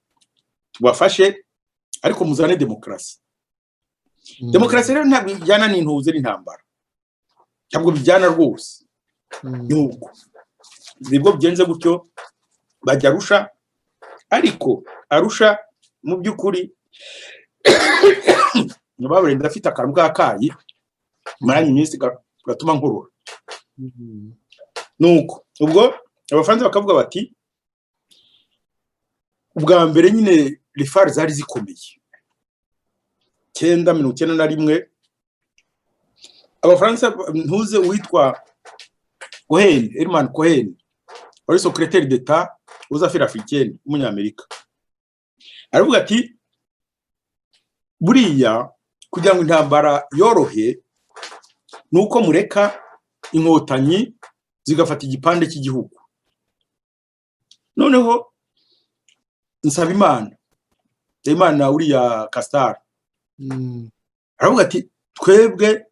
tubafashe ariko muzane demokarasi Mm. demokarasi rero ntabwo bijyana n'intuze n'intambara ntabwo bijyana rwose Mm. nuko nibwo bigenze gutyo bajya arusha ariko arusha mu by'ukuri nababure ndafite akantu k'akayi maranye iminsi ga- gatuma nkurura Mm. nuko ubwo abafaransa bakavuga bati ubwa mbere nyine rifari zari zikomeye cyenda mirongo icyenda na rimwe abafaransa ntuze uwitwa cohen herman cohen wari sokireteri d'etat uzafira afurikeni w'umunyamerika aravuga ati buriya kugira ngo intambara yorohe ni uko mureka inkotanyi zigafata igipande cy'igihugu noneho nsaba imana imana uriya kasitari Mm. aravuga ati twebwe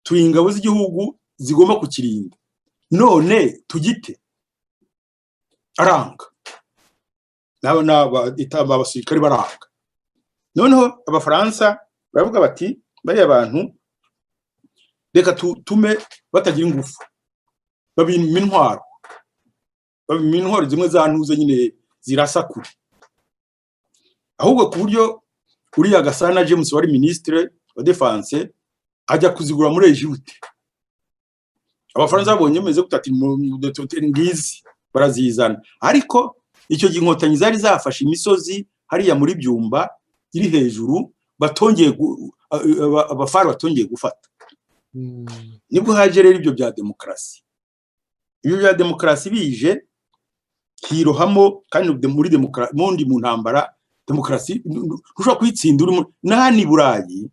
turi ingabo z'igihugu zigomba kukirinda none tugite aranga nabo ni aba- ita- abasirikare baranga noneho abafaransa baravuga bati bariya bantu reka tutume batagira ingufu babima intwaro babima intwaro zimwe za ntuze nyine zirasa kure ahubwo ku buryo uriya gasana james wari minisitire wa defanse ajya kuzigura muri egiputa abafaransa babonye bameze gutya ati "Mu- mu- tu- tu- ngizi barazizana ariko icyo gihe inkotanyi zari zafashe imisozi hariya muri byumba iri hejuru batongeye gu- a- a- abafari batongeye gufata nibwo haje rero ibyo bya demokarasi ibyo bya demokarasi bije hirohamo kandi muri demokarasi mundi mu ntambara demokarasi ntushobora kuyitsinda uri n'ahandi i burayi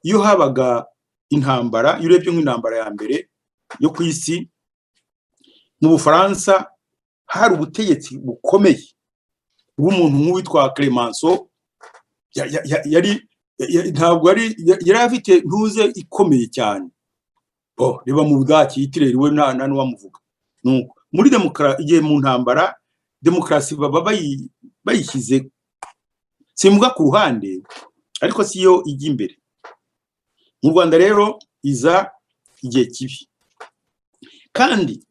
iyo habaga intambara iyo urebye nk'intambara ya mbere yo ku isi mu bufaransa hari ubutegetsi bukomeye bw'umuntu nk'uwitwa clemenceau yari ntabwo yari yari afite ntuze ikomeye cyane bo reba mu bwaki yitirerewe nta nta n'uwamuvuga muri demokarasi igihe mu ntambara demokarasi baba bayishyize simbwa ku ruhande ariko si yo ijya imbere mu rwanda rero iza igihe kibi kandi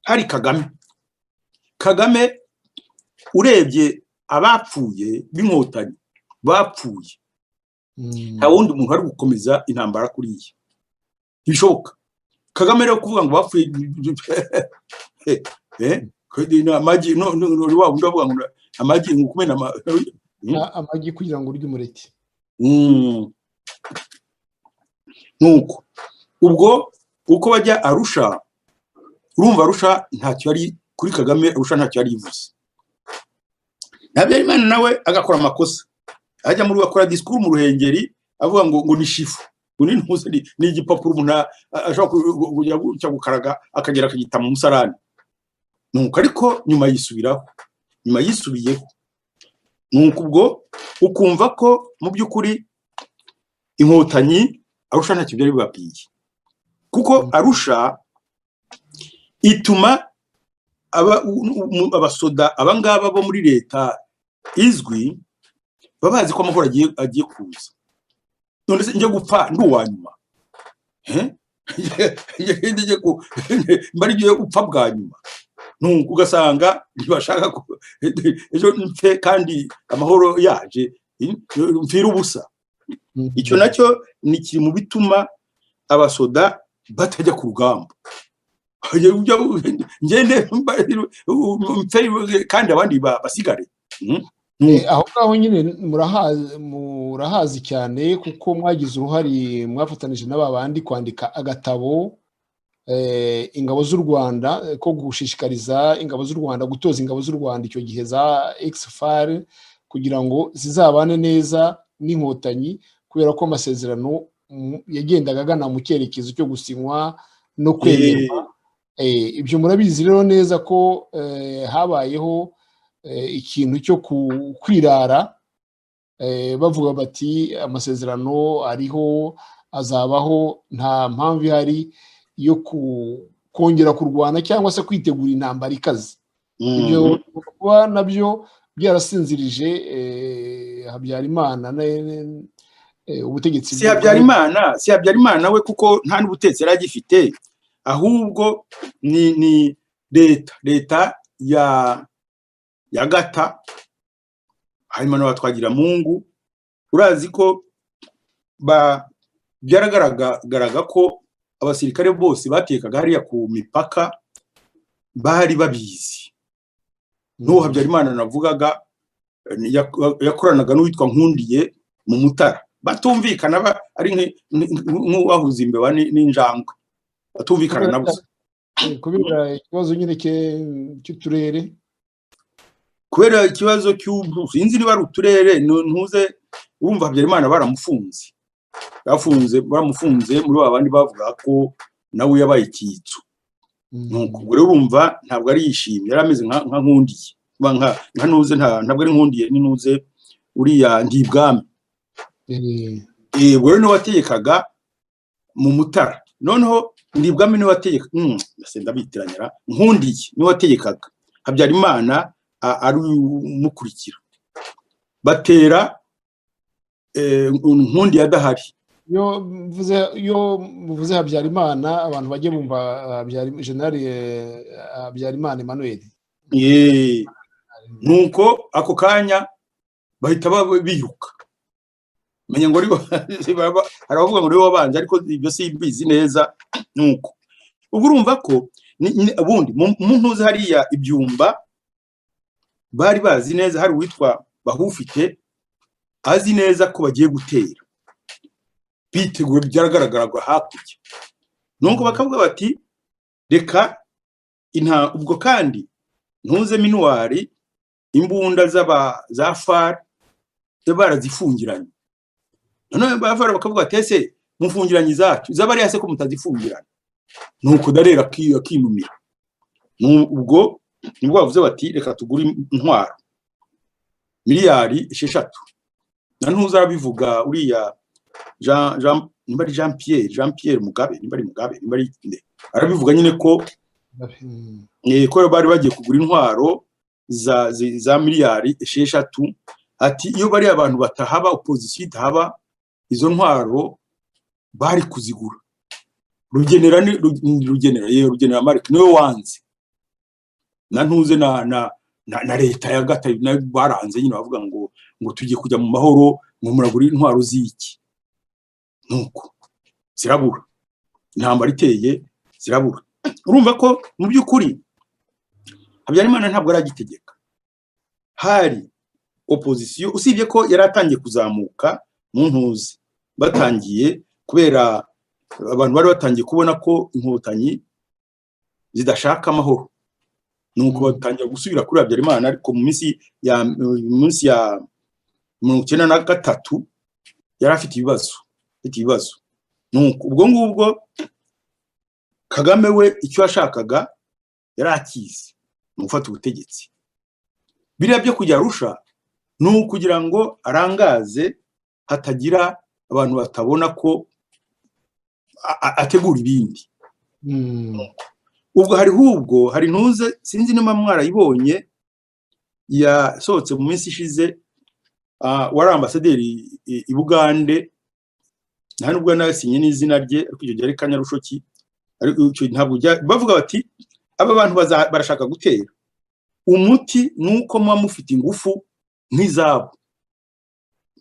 hari kagame kagame urebye abapfuye b'inkotanyi bapfuye nta wundi muntu ari gukomeza intambara kuriya bishoboka kagame rero kuvuga ngo bapfuye amagi wa wundi avuga ngo amagi ngo kumena amagi kugira ngo urye umureti nuko ubwo uko bajya arusha urumva arusha ntacyo yari kuri kagame arusha ntacyo yari yivuze ntabyarimana nawe agakora amakosa ajya muri bakora disikuru mu ruhengeri avuga ngo ngo ni shifu ni igipapuro umuntu ashobora kujya gukaraga akagera akagita mu musarani nuko ariko nyuma yisubiraho nyuma yisubiyeho nuko ubwo ukumva ko mu by'ukuri inkotanyi arusha ntacyo byari bibabwiye kuko arusha ituma abasoda abangaba bo muri leta izwi baba bazi ko amahoro agiye kuza none se njya gupfa ndi uwa nyuma mbarigiye upfa bwa nyuma ugasanga ntibashaka ejo mfe kandi amahoro yaje mfira ubusa icyo nacyo ni kiri mu bituma abasoda batajya ku rugamba ngende kandi abandi basigare aho ngaho nyine murahazi cyane kuko mwagize uruhare mwafatanyije n'aba bandi kwandika agatabo ingabo z'u rwanda ko gushishikariza ingabo z'u rwanda gutoza ingabo z'u rwanda icyo gihe za ekisifari kugira ngo zizabane neza n'inkotanyi kubera ko amasezerano yagendaga agana mu cyerekezo cyo gusinywa no kwemerwa ibyo murabizi rero neza ko habayeho ikintu cyo kwirara bavuga bati amasezerano ariho azabaho nta mpamvu ihari yo kongera kurwana cyangwa se kwitegura intambara ikaze ibyo kuba nabyo byarasinzirije habyarimana ubutegetsi si habyarimana si habyarimana we kuko nta n'ubutetsi yari agifite ahubwo ni ni leta leta ya ya gata hanyuma na twagira mungu urazi ko byaragaragaraga ko abasirikare bose batekaga hariya ku mipaka bari babizi n'uwo habyarimana navugaga yakoranaga n'uwitwa nkundiye mu mutara batumvikana ari nk'uwahuza imbeba n'injangwe batumvikana nabo kubera ikibazo nyine cy'uturere kubera ikibazo cy'ubu sinzi niba ari uturere ntuze urumva habyarimana baramufunze bafunze baramufunze muri ba bandi bavuga ko nawe yabaye icyitso ubwo rero urumva ntabwo ari yishimye yari ameze nka nkundiye nka ntuze ntabwo ari nkundiye ni ntuze uriya ndibwami ubwo rero niwe wategekaga mu mutara noneho ndibwami niwe wategeka ndasenda bitiranyara nkundiye niwe wategekaga habyarimana ari umukurikira batera nkundi yadahari iyo mvuze habyarimana abantu bajye bumva jenali habyarimana emmanuel nuko ako kanya bahita biruka menya ngo arabavuga ngo niwe wabanje ariko ibyo simbizi neza nuko ubwo urumva ko ubundi mu ntuze hariya ibyumba bari bazi neza hari uwitwa bahufite azi neza ko bagiye gutera bitegura byagaragaraga hakurya nuko bakavuga bati reka inta ubwo kandi ntuze minuwari imbunda z'aba za far barazifungiranye noneho ba far bakavuga ati ese mufungiranye izacu iz'abariya se ko mutazifungirana nuko darera akinumira ubwo nibwo bavuze bati reka tugure intwaro miliyari esheshatu na ntuzabivuga uriya jean jean nimba ari jean pierre jean pierre mugabe nimba ari mugabe nimba ari nde arabivuga nyine ko ko bari bagiye kugura intwaro za za miliyari esheshatu ati iyo bari abantu batahaba opozisiyo itahaba izo ntwaro bari kuzigura rugenera ni rugenera yewe rugenera marike niwe wanze na ntuze na na na leta ya gatatu nayo baranze nyine bavuga ngo ngo tugiye kujya mu mahoro ngo muragure intwaro z'iki nuko zirabura intambara iteye zirabura urumva ko mu by'ukuri habyarimana ntabwo aragitegeka hari opozisiyo usibye ko yari atangiye kuzamuka mu ntuzi batangiye kubera abantu bari batangiye kubona ko inkotanyi zidashaka amahoro nuko batangira gusubira kuri habyarimana ariko mu minsi ya munsi ya mirongo icyenda na gatatu yari afite ibibazo afite ibibazo nuko ubwo ngubwo kagame we icyo yashakaga yari akizi mu gufata ubutegetsi biriya byo kujya arusha ni ukugira ngo arangaze hatagira abantu batabona ko ategura ibindi ubwo hariho ubwo hari ntuze sinzi niba mwarayibonye yasohotse mu minsi ishize wari ambasaderi i bugande nta nubwo yanasinye n'izina rye ariko icyo gihe ari kanyarushoki ntabwo bavuga bati aba bantu barashaka gutera umuti ni uko muba mufite ingufu nk'izabo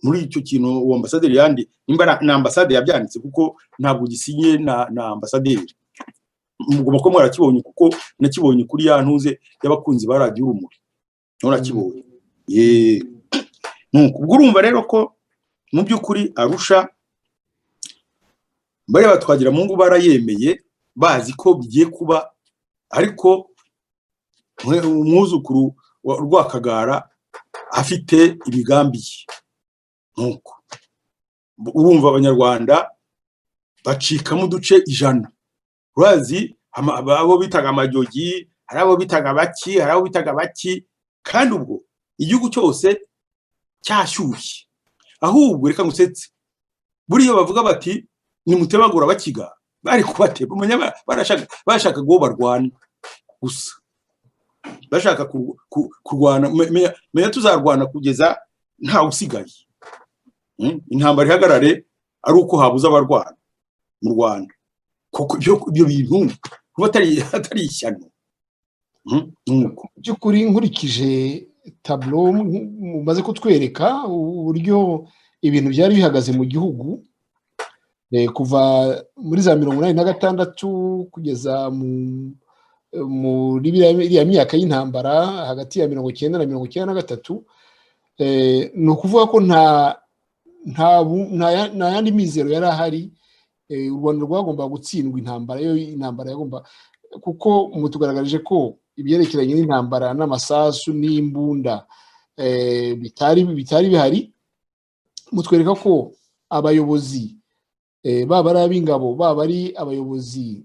muri icyo kintu uwo ambasaderi yandi nimba na ambasaderi yabyanditse kuko ntabwo gisinye na ambasaderi mugomba kuba mwarakibonye kuko nakibonye kuri ya ntuze y'abakunzi ba radiyo urumuri nturakibonye ubwo urumva rero ko mu by'ukuri arusha bariya batwagira mu ngo barayemeye bazi ko bigiye kuba ariko umwuzukuru wa rwakagara afite imigambi ye nkuko urumva abanyarwanda bacikamo uduce ijana urazi abo bitaga amajogi hari abo bitaga baki hari abo bitaga baki kandi ubwo igihugu cyose cyashyushye ahubwo reka ngusetse buriya bavuga bati nimutebagura bakiga bari kubateba barashaka uwo barwana gusa bashaka kurwana menya tuzarwana kugeza ntawe usigaye intambara ihagarare ari uko habuze abarwana mu rwanda kuko ibyo bintu kuba atari ishyano by'ukuri nkurikije taburo mumaze kutwereka uburyo ibintu byari bihagaze mu gihugu kuva muri za mirongo inani na gatandatu kugeza muri iriya myaka y'intambara hagati ya mirongo icyenda na mirongo icyenda na gatatu ni ukuvuga ko nta yandi mizero yari ahari u rwanda rwagombaga gutsindwa intambara yo intambara yagomba kuko mutugaragarije ko ibyerekeranye n'intambara n'amasasu n'imbunda bitari bihari mutwereka ko abayobozi baba ari ab'ingabo baba ari abayobozi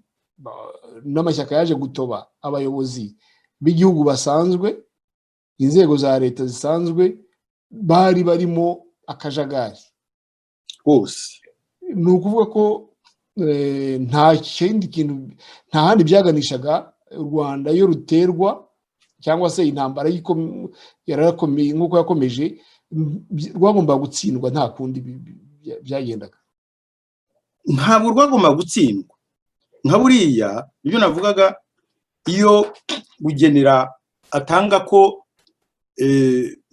n'amashyaka yaje gutoba abayobozi b'igihugu basanzwe inzego za leta zisanzwe bari barimo akajagari hose ni ukuvuga ko nta kindi kintu nta handi byaganishaga u rwanda iyo ruterwa cyangwa se intambara nk'uko yakomeje rwagomba gutsindwa nta kundi byagendaga ntabwo rwagomba gutsindwa nka buriya ibyo navugaga iyo gugenera atanga ko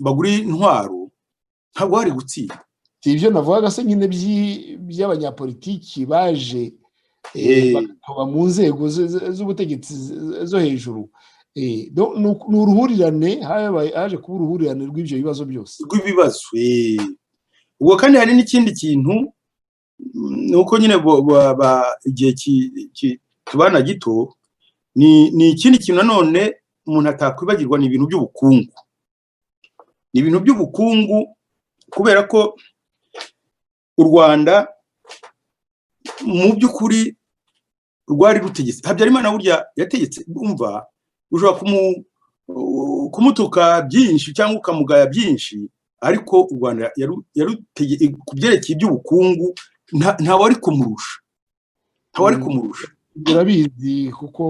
bagura intwaro ntabwo hari gutsindwa si ibyo navugaga se nyine by'abanyapolitiki baje bakaba mu nzego z'ubutegetsi zo hejuru ni uruhurirane haje kuba uruhurirane rw'ibyo bibazo byose rw'ibibazo ubwo kandi hari n'ikindi kintu ni uko nyine bo- ba- ba- igihe ki- ki- tubana gito ni ni ikindi kintu nanone umuntu atakwibagirwa ni ibintu by'ubukungu ni ibintu by'ubukungu kubera ko u rwanda mu by'ukuri rwari rutegetse habyarimana burya yategetse umva ushobora kumu- kumutuka byinshi cyangwa ukamugaya byinshi ariko u rwanda yaru- yarutege- ku byerekeye iby'ubukungu nta- ntawari kumurusha ntawari Mm. kumurusha urabizi kuko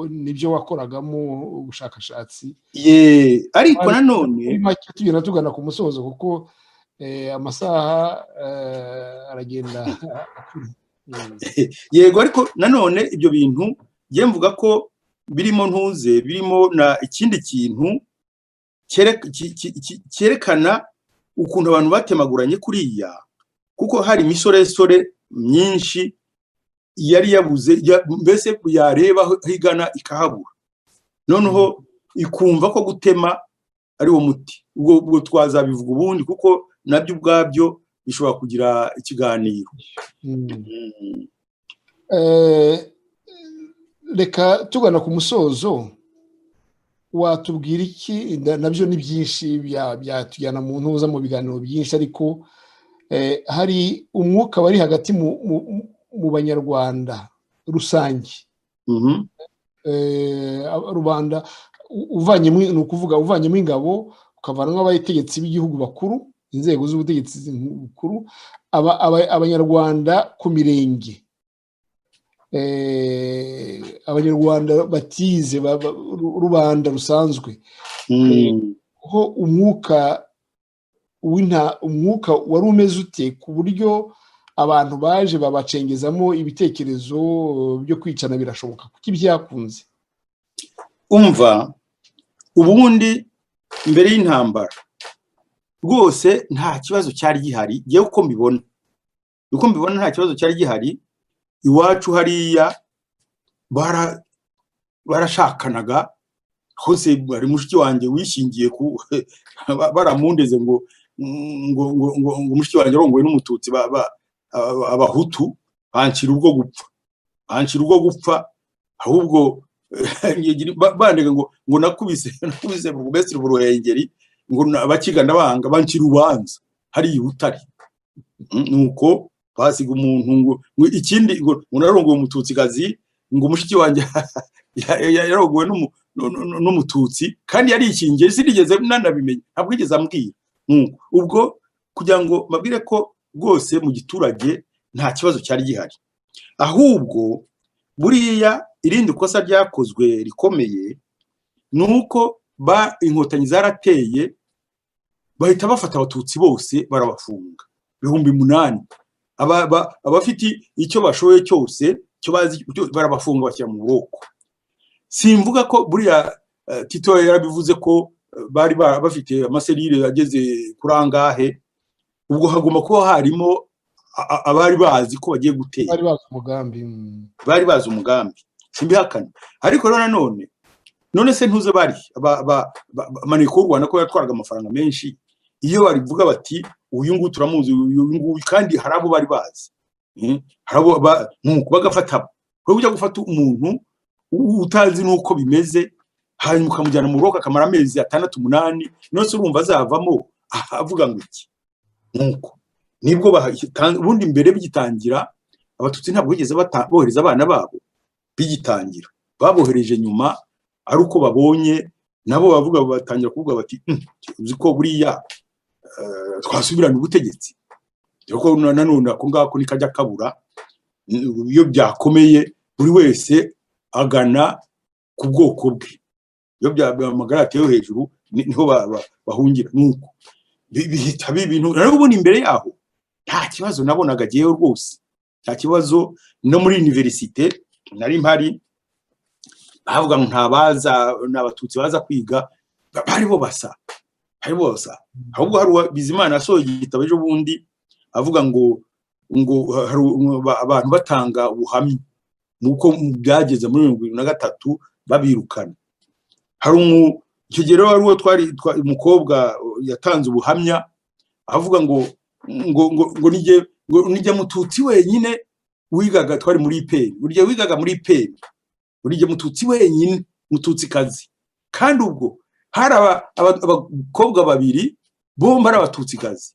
nibyo wakoragamo ubushakashatsi ye ariko Wari- nanone muri make tugenda tugana ku musozo kuko eh, amasaha eh, aragenda Mm. yego ariko nanone ibyo bintu njye mvuga ko birimo ntuze birimo na ikindi kintu cyerek- ki- ki- ki- cyerekana ukuntu abantu batemaguranye kuriya kuko hari imisoresore myinshi yari yabuze ya- mbese yareba aho igana ikahabura noneho ikumva ko gutema ari wo muti ubwo ubwo twazabivuga ubundi kuko nabyo ubwabyo bishobora kugira ikiganiro Mm. Eh, reka tugana ku musozo watubwira iki Na- nabyo ni byinshi bya- byatujyana mu ntuza mu biganiro byinshi ariko eh, hari umwuka wari hagati mu- mu- mu banyarwanda rusange Mhm. eh, ab- rubanda u- uvanyemo ni ukuvuga uvanyemo ingabo ukavanamo abategetsi b'igihugu bakuru inzego z'ubutegetsi bukuru aba- aba- abanyarwanda ku mirenge eh, abanyarwanda batize ba- ba- ru- rubanda rusanzwe Mm. ho umwuka w'inta umwuka wari umeze ute ku buryo abantu baje babacengezamo ibitekerezo byo kwicana birashoboka kuko ibyakunze umva ubundi mbere y'intambara rwose nta kibazo cyari gihari yewe uko mbibona uko mbibona nta kibazo cyari gihari iwacu hariya bara- barashakanaga hose hari mushiki wanjye wishingiye ku ba- baramundeze ngo ngo ngo ngo ngo mushiki wanjye arongowe n'umututsi ba- ba- aba- abahutu banshyira ubwo gupfa banshyira ubwo gupfa ahubwo Yegiri- ba- bandega ngo ngo nakubise nakubise burugumesitiri buruhengeri ngo na- abakigana banga banca urubanza hari utari nuko basiga umuntu ngo ngo ikindi ngo ngo narongowe umututsikazi ngo mushiki wanjye ya- ya- yarongowe n'umu- nu- nu- nu- n'umututsi kandi yarikingiye sinigeze nanabimenya ntabwo yigeze ambwira Nuko, ubwo kugira ngo mbabwire ko rwose mu giturage nta kibazo cyari gihari ahubwo buriya irindi kosa ryakozwe rikomeye ni uko ba inkotanyi zarateye bahita bafata abatutsi bose barabafunga ibihumbi umunani Aba- ba- abafite icyo bashoboye cyose cyo bazi cyo barabafunga bashyira mu bwoko simvuga ko buriya eh, tito yarabivuze ko eh, bari ba- bafite amaserire ageze kuri angahe ubwo hagomba kuba harimo a- a- abari bazi ko bagiye gutera bari bazi umugambi mm. bari bazi umugambi simbihakana ariko rero nanone none se ntuze bari aba- aba- ba- ba- maneko y'u rwanda ko yatwaraga amafaranga menshi iyo barivuga bati uyu nguyu turamuzi uyu nguyu kandi hari abo bari bazi Mm, hari abo ba- nuko bagafata abo wowe ujya gufata umuntu u- utazi n'uko bimeze hanyuma ukamujyana mu buroko akamara amezi atandatu umunani none se urumva azavamo aha, avuga ngo iki nuko nibwo bahita- ubundi mbere bigitangira abatutsi ntabwo bigeze bata- bohereza abana babo bigitangira babohereje nyuma ari uko babonye nabo bavuga batangira kuvuga bati "Hmm, uzi ko buriya eh, twasubirana ubutegetsi dore ko na- nanone ako ngako nikajya kabura Mm, iyo byakomeye buri wese agana ku bwoko bwe iyo bya- bya- amagara yatewe hejuru ni- niho ba- ba- bahungira nuko Bi- bihita biba ibintu rero ubundi imbere yaho nta kibazo nabonaga agiyeyo rwose nta kibazo no muri univerisite nari mpari bavuga ngo ntabaza ni abatutsi baza kwiga ba- bari bo basa bari bo basa ahubwo hari uwa- bizimana asohoye igitabo ejo bundi avuga ngo ngo hari u- ba- abantu batanga ubuhamya nuko byageze muri mirongo irindwi na gatatu babirukana hari umu icyo gihe rero wari uwo twari twa- umukobwa uh, yatanze ubuhamya avuga ngo ngo ngo ngo nige ngo nijya mututsi wenyine wigaga twari muri ipeni burya wigaga muri ipeni burya mututsi wenyine mututsi kazi kandi ubwo hari abakobwa babiri bombi ari abatutsi kazi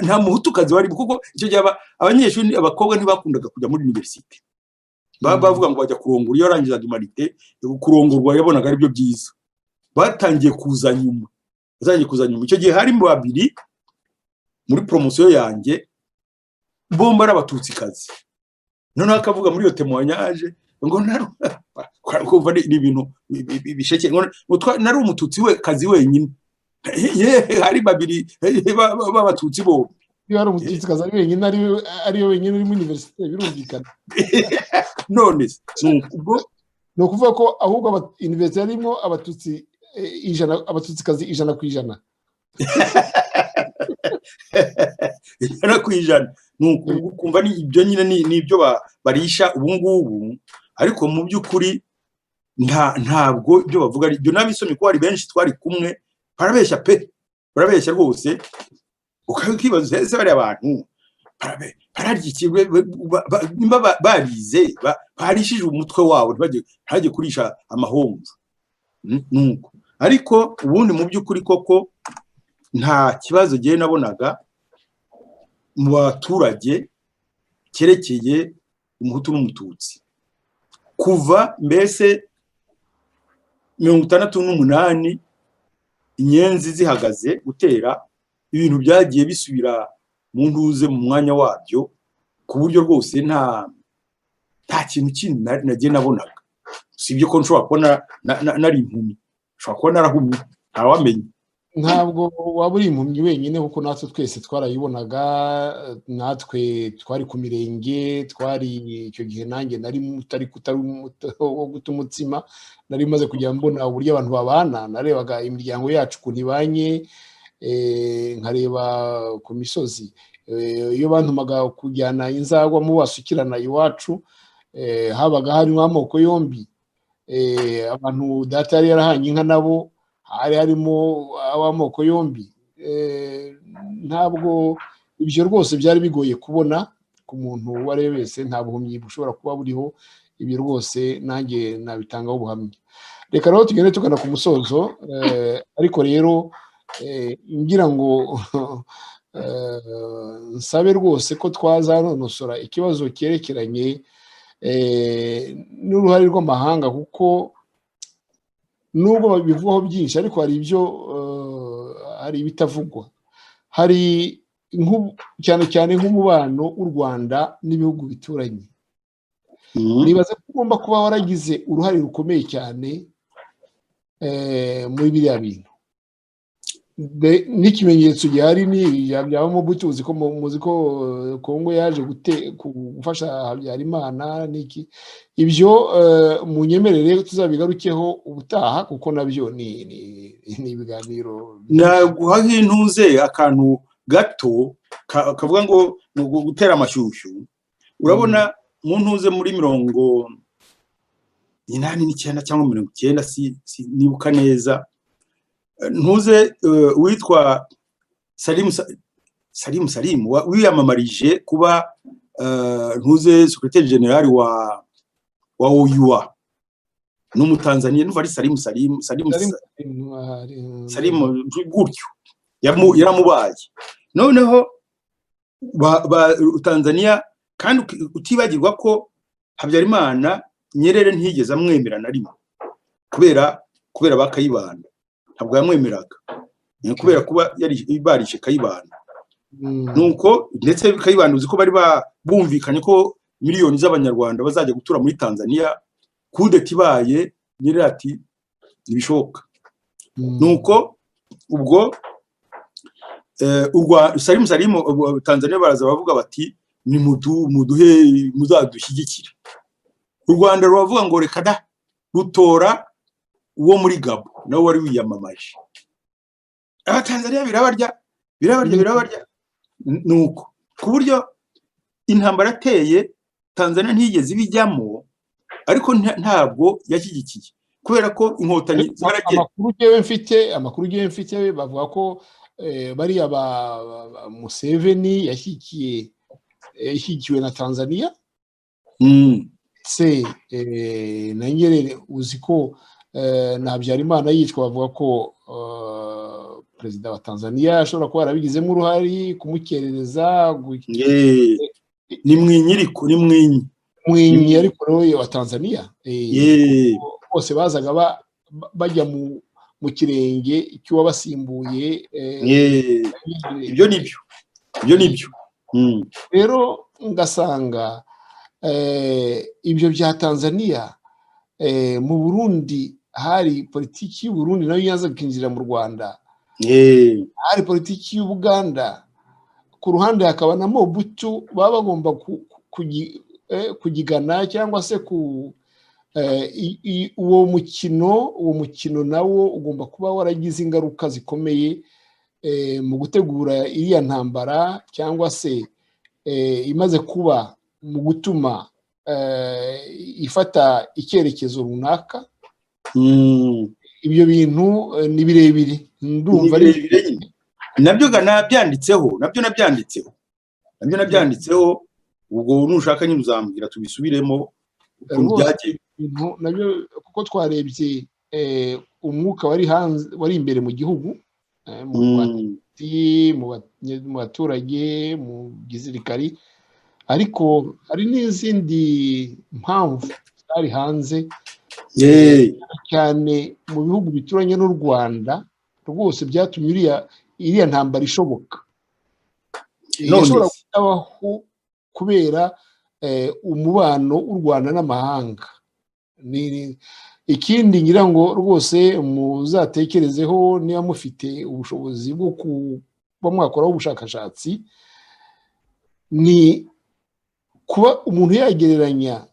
nta muhutukazi barimo kuko icyo gihe abanyeshuri abakobwa ntibakundaga kujya muri univerisite bavuga ngo bajya kurongora iyo warangizaga imarite kurongorwa yabonaga ari byo byiza batangiye kuza nyuma batangiye kuza nyuma icyo gihe harimo babiri muri poromosiyo yanjye bombi ari abatutsi noneho akavuga muri iyo temuwanyaje ngo kumva ni ibintu bisheke nari umututsi we kazi wenyine hari babiri b'abatutsi bombi iyo hari umututsi kazi ari wenyine ariyo wenyine uri muri univerisite birumvikana none ni ukuvuga ko ahubwo univerisite yarimo abatutsi ijana abatutsi kazi ijana ku ijana ijana ku ijana ukumva ibyo nyine ni ibyo barisha ubu ngubu ariko mu by'ukuri ntabwo ibyo bavuga ibyo n'abisomye ko hari benshi twari kumwe barabeshya pe barabeshya rwose ukibaza ese bariya bantu bararyikiwe nimba barize barishije umutwe wabo ntibajye kurisha amahomvu nuko ariko ubundi mu by'ukuri koko nta kibazo ngewe nabonaga mu baturage cyerekeye umuhutu n'umututsi kuva mbese mirongo itandatu n'umunani inyenzi zihagaze gutera ibintu byagiye bisubira mu ntuze mu mwanya wabyo ku buryo rwose nta nta kintu kindi nagiye nabonaga usibye ko nshobora kuba nari impumyi nshobora kuba narahumye ntawamenya ntabwo waba uri impumyi wenyine kuko natwe twese twarayibonaga natwe twari ku mirenge twari icyo gihe nanjye nari utari wo guta umutsima nari maze kujya mbona uburyo abantu babana narebaga imiryango yacu ukuntu ibanye nkareba ku misozi iyo bantumaga kujyana inzagwa mu basukirana iwacu habaga harimo amoko yombi abantu data yari yarahanye inka nabo hari harimo ab'amoko yombi ntabwo ibyo rwose byari bigoye kubona ku muntu uwo ari we wese nta buhumyi bushobora kuba buriho ibi rwose nanjye nabitangaho ubuhamya reka rero tugende tugana ku musozo ariko rero ngira ngo nsabe rwose ko twazanonosora ikibazo cyerekeranye n'uruhare rw'amahanga kuko nubwo babivugaho byinshi ariko hari ibyo hari ibitavugwa hari cyane cyane nk'umubano w'u rwanda n'ibihugu bituranye nibaza ko ugomba kuba waragize uruhare rukomeye cyane muri biriya bintu n'ikimenyetso gihari ni byabamo butuzi ko muzi ko kongo yaje gufasha habyarimana n'iki ibyo mu nyemerere tuzabigarukeho ubutaha kuko nabyo ni ibiganiro naguha nk'intuze akantu gato kavuga ngo ni gutera amashyushyu urabona mu ntuze muri mirongo inani n'icyenda cyangwa mirongo icyenda nibuka neza ntuze witwa salimu salimu wiyamamarije kuba ntuze sekreteri generali wa wa oyuwa ni umutanzaniya n'ubu ari salimu salimu salimu gutyo yaramubaye noneho tanzaniya kandi utibagirwa ko habyarimana nyerere ntiyigeze amwemera na rimwe kubera kubera bakayibanda ntabwo yamwemeraga ni kubera kuba barishe kayibanda nuko ndetse kayibanda uzi ko bari bumvikanye ko miliyoni z'abanyarwanda bazajya gutura muri tanzania kudeta ibaye nyirira ati ntibishoboka nuko ubwo salimu salimu tanzania baraza bavuga bati ni muduhe muzadushyigikire u rwanda ruravuga ngo reka da rutora uwo muri gabo nawe wari wiyamamaje abatanzaniya birabarya birabarya birabarya ni uko ku buryo intambara ateye tanzaniya ntiyigeze ibijyamo ariko ntabwo yashyigikiye kubera ko inkotanyi amakuru ugiye mfite amakuru ugiye mfite bavuga ko bariya ba ba- museveni yashyigikiye yashyigikiwe na tanzania Mm. se eh, na nyerere uzi ko eh, na habyarimana yicwa bavuga ko eh, perezida wa tanzania ashobora kuba yarabigizemo uruhare kumukerereza gu- Ye. Ni mwinyiriko, ni mwinyi. mwenyi ariko nawe wa tanzania eh, Ye. bose bazaga ba- ba- bajya mu mu kirenge cy'uwabasimbuye eh, Ye. Nyerere. Ibyo ni byo. Ibyo ni byo. Mm. rero ngasanga eh, ibyo bya tanzania eh, mu burundi hari politiki y'uburundi nayo yaza gukinjira mu rwanda Ye. hari politiki y'ubuganda ku ruhande hakaba na mobutu baba bagomba ku- ku- kugi- eh, kugigana cyangwa se ku eh, i- i- uwo mukino uwo mukino nawo ugomba kuba waragize ingaruka zikomeye eh, mu gutegura iriya ntambara cyangwa se eh, imaze kuba mu gutuma eh, ifata icyerekezo runaka Mm. ibyo bintu eh, ni birebire ndumva ari Ni birebire nyine. nabyo ga nabyanditseho nabyo nabyanditseho nabyo nabyanditseho ubwo nushaka nyine uzambwira tubisubiremo ukuntu Rwose. byagiye bintu nabyo kuko twarebye eh, umwuka wari hanze wari imbere mu gihugu eh, mu Mm. bati mu ba- mu baturage mu gisirikari ariko hari n'izindi mpamvu zari hanze Ye. cyane mu bihugu bituranye n'u rwanda rwose byatumye iriya iriya ntambara ishoboka None ishobora se. kutabaho kubera eh, umubano w'u rwanda n'amahanga Ni- ikindi ngira ngo rwose muzatekerezeho niba mufite ubushobozi bwo kuba mwakoraho ubushakashatsi ni kuba umuntu yagereranya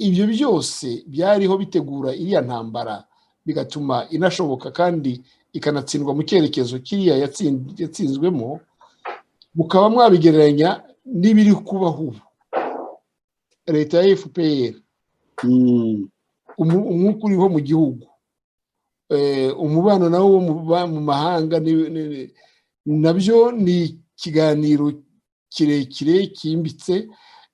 ibyo byose byariho bitegura iriya ntambara bigatuma inashoboka kandi ikanatsindwa mu cyerekezo kiriya yatsin- yatsinzwemo mukaba mwabigereranya n'ibiri kubaho ubu leta ya fpr Mm. umu- umwuka uriho mu gihugu Eh, umubano nawo wo mu ba- mu mahanga ni- ni- ni- nabyo ni ikiganiro kirekire cyimbitse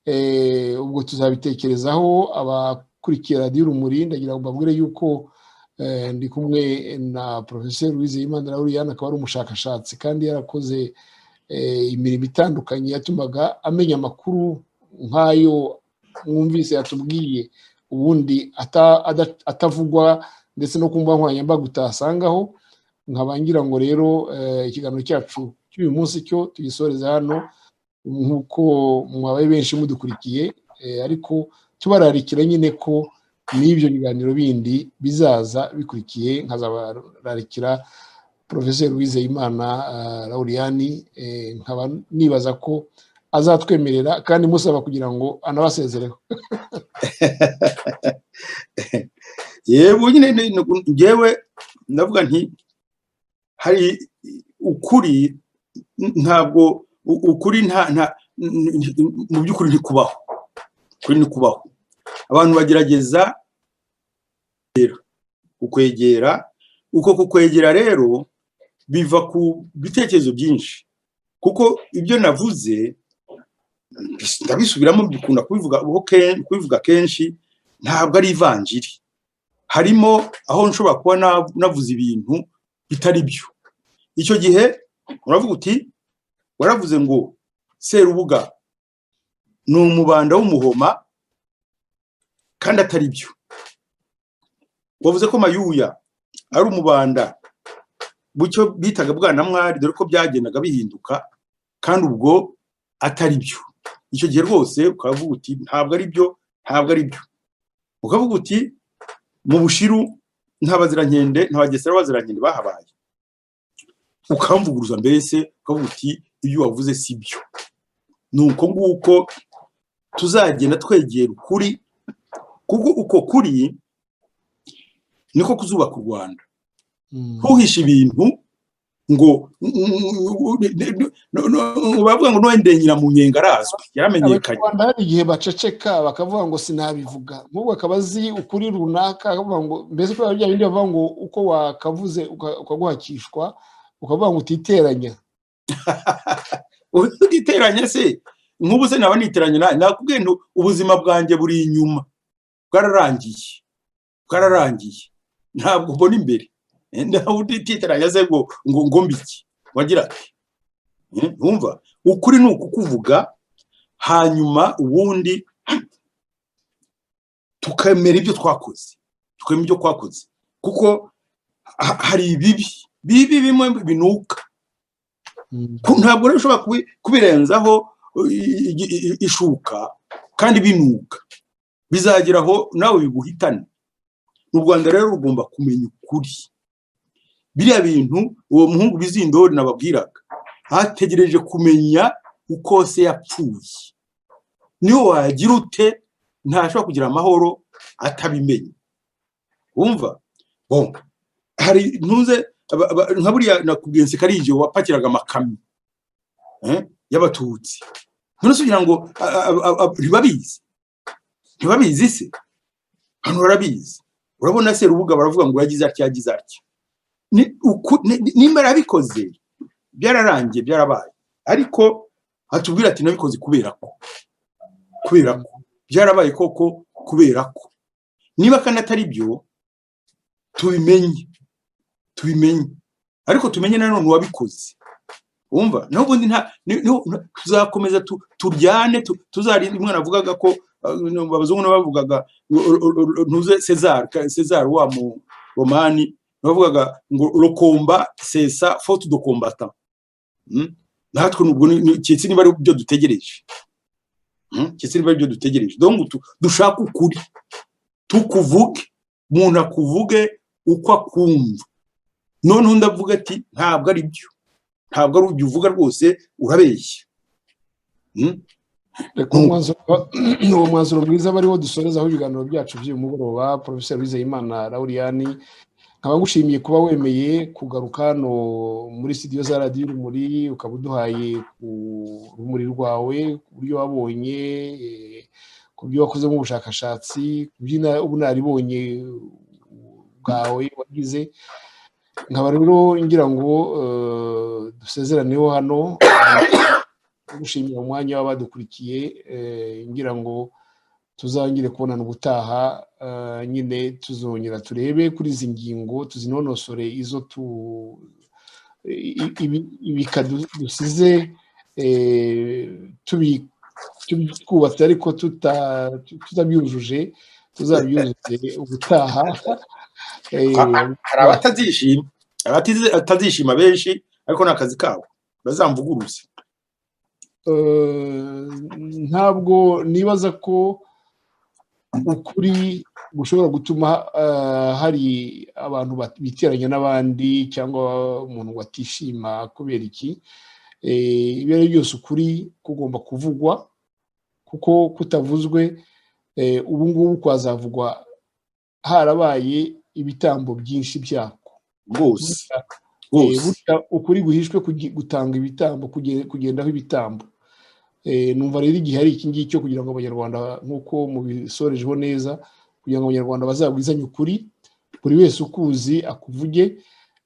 Eh, ubwo tuzabitekerezaho abakurikiye radiyo urumuri ndagira ngo mbabwire yuko eh, ndi kumwe na porofeseri wizeyimana lauriane akaba ari umushakashatsi kandi yarakoze eh, imirimo itandukanye yatumaga amenya amakuru nk'ayo mwumvise yatubwiye ubundi ata- ada- atavugwa ndetse no ku mbuga nkoranyambaga utasangaho nkaba ngira ngo rero eh, ikiganiro cyacu cy'uyu munsi cyo tugisoreze hano nk'uko mwabaye benshi mudukurikiye eh, ariko tubararikira nyine ko n'ibyo biganiro bindi bizaza bikurikiye nkazabararikira porofeseri wizeyimana lauriyani nkaba nibaza ko azatwemerera kandi musaba kugira ngo anabasezereho yebo nyine ni- ni- njyewe ndavuga nti hari ukuri n- ntabwo u- ukuri nta nta n- n- mu by'ukuri ntikubaho ukuri ntikubaho abantu bagerageza kukwegera uko kukwegera rero biva ku bitekerezo byinshi kuko ibyo navuze bis- ndabisubiramo bikunda kubivuga uko ken- kubivuga kenshi ntabwo ari ivanjiri harimo aho nshobora kuba na- navuze ibintu bitari byo icyo gihe uravuga uti waravuze ngo serubuga ni umubanda w'umuhoma kandi atari byo wavuze ko mayuya ari umubanda bucyo bitaga bwanamwari dore ko byagendaga bihinduka kandi ubwo atari byo icyo gihe rwose ukavuga uti ntabwo ari byo ntabwo ari byo ukavuga uti mu bushiru nta bazirankende nta bagesera b'abazirankende bahabaye ukamvuguruza mbese ukavuga uti ibyo wavuze si byo ni uko nguko tuzagenda twegera ukuri kuko uko kuri niko kuzubaka u rwanda Mm. ntuhishe ibintu ngo bavuga ngo nuwendenyera mu nyenga arazwi yaramenyekanye abanyarwanda hari igihe baceceka bakavuga ngo sinabivuga nk'ubu akaba azi ukuri runaka akavuga ngo mbese kubera bya bindi bavuga ngo uko wakavuze uka- ukaguhakishwa ukavuga ngo utiteranya utiteranya se nk'ubu se naba niteranya nawe nakubwiye nti ubuzima bwanjye buri inyuma bwararangiye bwararangiye ntabwo mbona imbere nawe utiteranya se ngo ngo ngo mbiki wagira ati ntumva ukuri ni ukukuvuga hanyuma ubundi tukemera ibyo twakoze tukemera ibyo twakoze kuko hari ibibi bibi bimwe binuka ntabwo rero ushobora kubirenzaho ishuka kandi binuka bizagera aho nawe biguhitane mu rwanda rero rugomba kumenya ukuri biriya bintu uwo muhungu bizindori nababwiraga hategereje kumenya uko se yapfuye niyo wagira ute ntashobora kugira amahoro atabimenye wumva hari ntuze nka buriya nakubwiye nseka ari igihe wapakiraga amakamyo y'abatutsi none kugira ngo ntibabizi ntibabizi se hano barabizi urabona se rubuga baravuga ngo yagize atya yagize atya nimba yarabikoze byararangiye byarabaye ariko hatubwira ati nabikoze kubera ko kubera ko byarabaye koko kubera ko niba kandi atari byo tubimenye tubimenye ariko tumenye nanone uwabikoze wumva naho ubundi tuzakomeza turyane tuzarinda umwana avugaga ko abazungu n'abavugaga ntuze cezar wa mu romani bavugaga ngo rokomba sesa fotu dokombata natwe nubwo cyitse niba ari byo dutegereje cyitse niba ari byo dutegereje dushaka ukuri tukuvuge umuntu akuvuge uko akumva noneho undi avuga ati ntabwo ari byo ntabwo ari ibyo uvuga rwose urabeshya uwo mwanzuro mwiza bariho dusorezaho ibiganiro byacu by'uyu mugoroba porofeseri wizeyimana lauriyani nkaba ngushimiye kuba wemeye kugaruka hano muri sitidiyo za radiyo urumuri ukaba uduhaye ku rumuri rwawe ku buryo wabonye ku buryo wakozemo ubushakashatsi ku bunararibonye bwawe wagize nkaba rero ngira ngo dusezeraneho hano gushimira umwanya w'abadukurikiye ngira ngo tuzangire kubonana ubutaha nyine tuzongera turebe kuri izi ngingo tuzinonosore izo tu ibika dusize twubatse ariko tutabyujuje tuzabyuzuze ubutaha hari abatazishima abatazishima benshi ariko ni akazi kabo bazamvuguruze ntabwo nibaza ko ukuri gushobora gutuma hari abantu biteranya n'abandi cyangwa umuntu watishima kubera iki ibyo ari byo byose ukuri kugomba kuvugwa kuko kutavuzwe ubu ngubu kwazavugwa harabaye ibitambo byinshi byako rwose ukuri guhishwe gutanga ibitambo kugendaho ibitambo numva rero igihe ari iki ngicyo kugira ngo abanyarwanda nk'uko mubisorejeho neza kugira ngo abanyarwanda bazabwizanye ukuri buri wese ukuzi akuvuge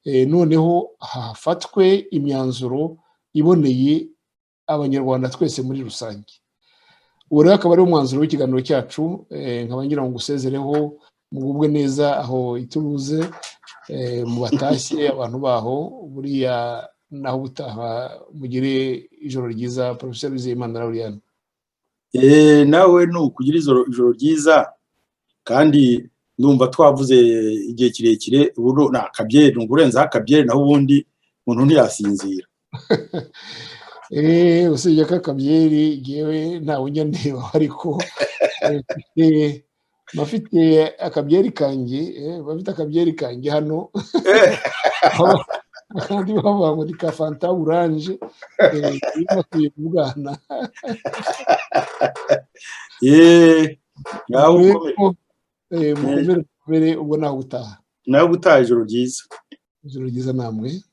noneho hafatwe imyanzuro iboneye abanyarwanda twese muri rusange ubu rero akaba ariwo mwanzuro w'ikiganiro cyacu nkaba ngira ngo usezereho mugubwe neza aho ituruze mu batashye abantu baho buriya naho ubutaha mugire ijoro ryiza porofeseri wizeyimana lauriyani nawe ni ukugira ijoro ryiza kandi ndumva twavuze igihe kirekire ubu ni akabyeri ni ukurenzaho akabyeri naho ubundi umuntu ntiyasinzira usibye ko akabyeri ngewe ntawe ujya ndeba ariko bafite akabyeri kange bafite akabyeri kange hano kandi bavuga ngo ni ka fanta oranje iyo bakwiye kubwana mukomere ubwo nawe utaha nawe utaha ijoro ryiza ijoro ryiza namwe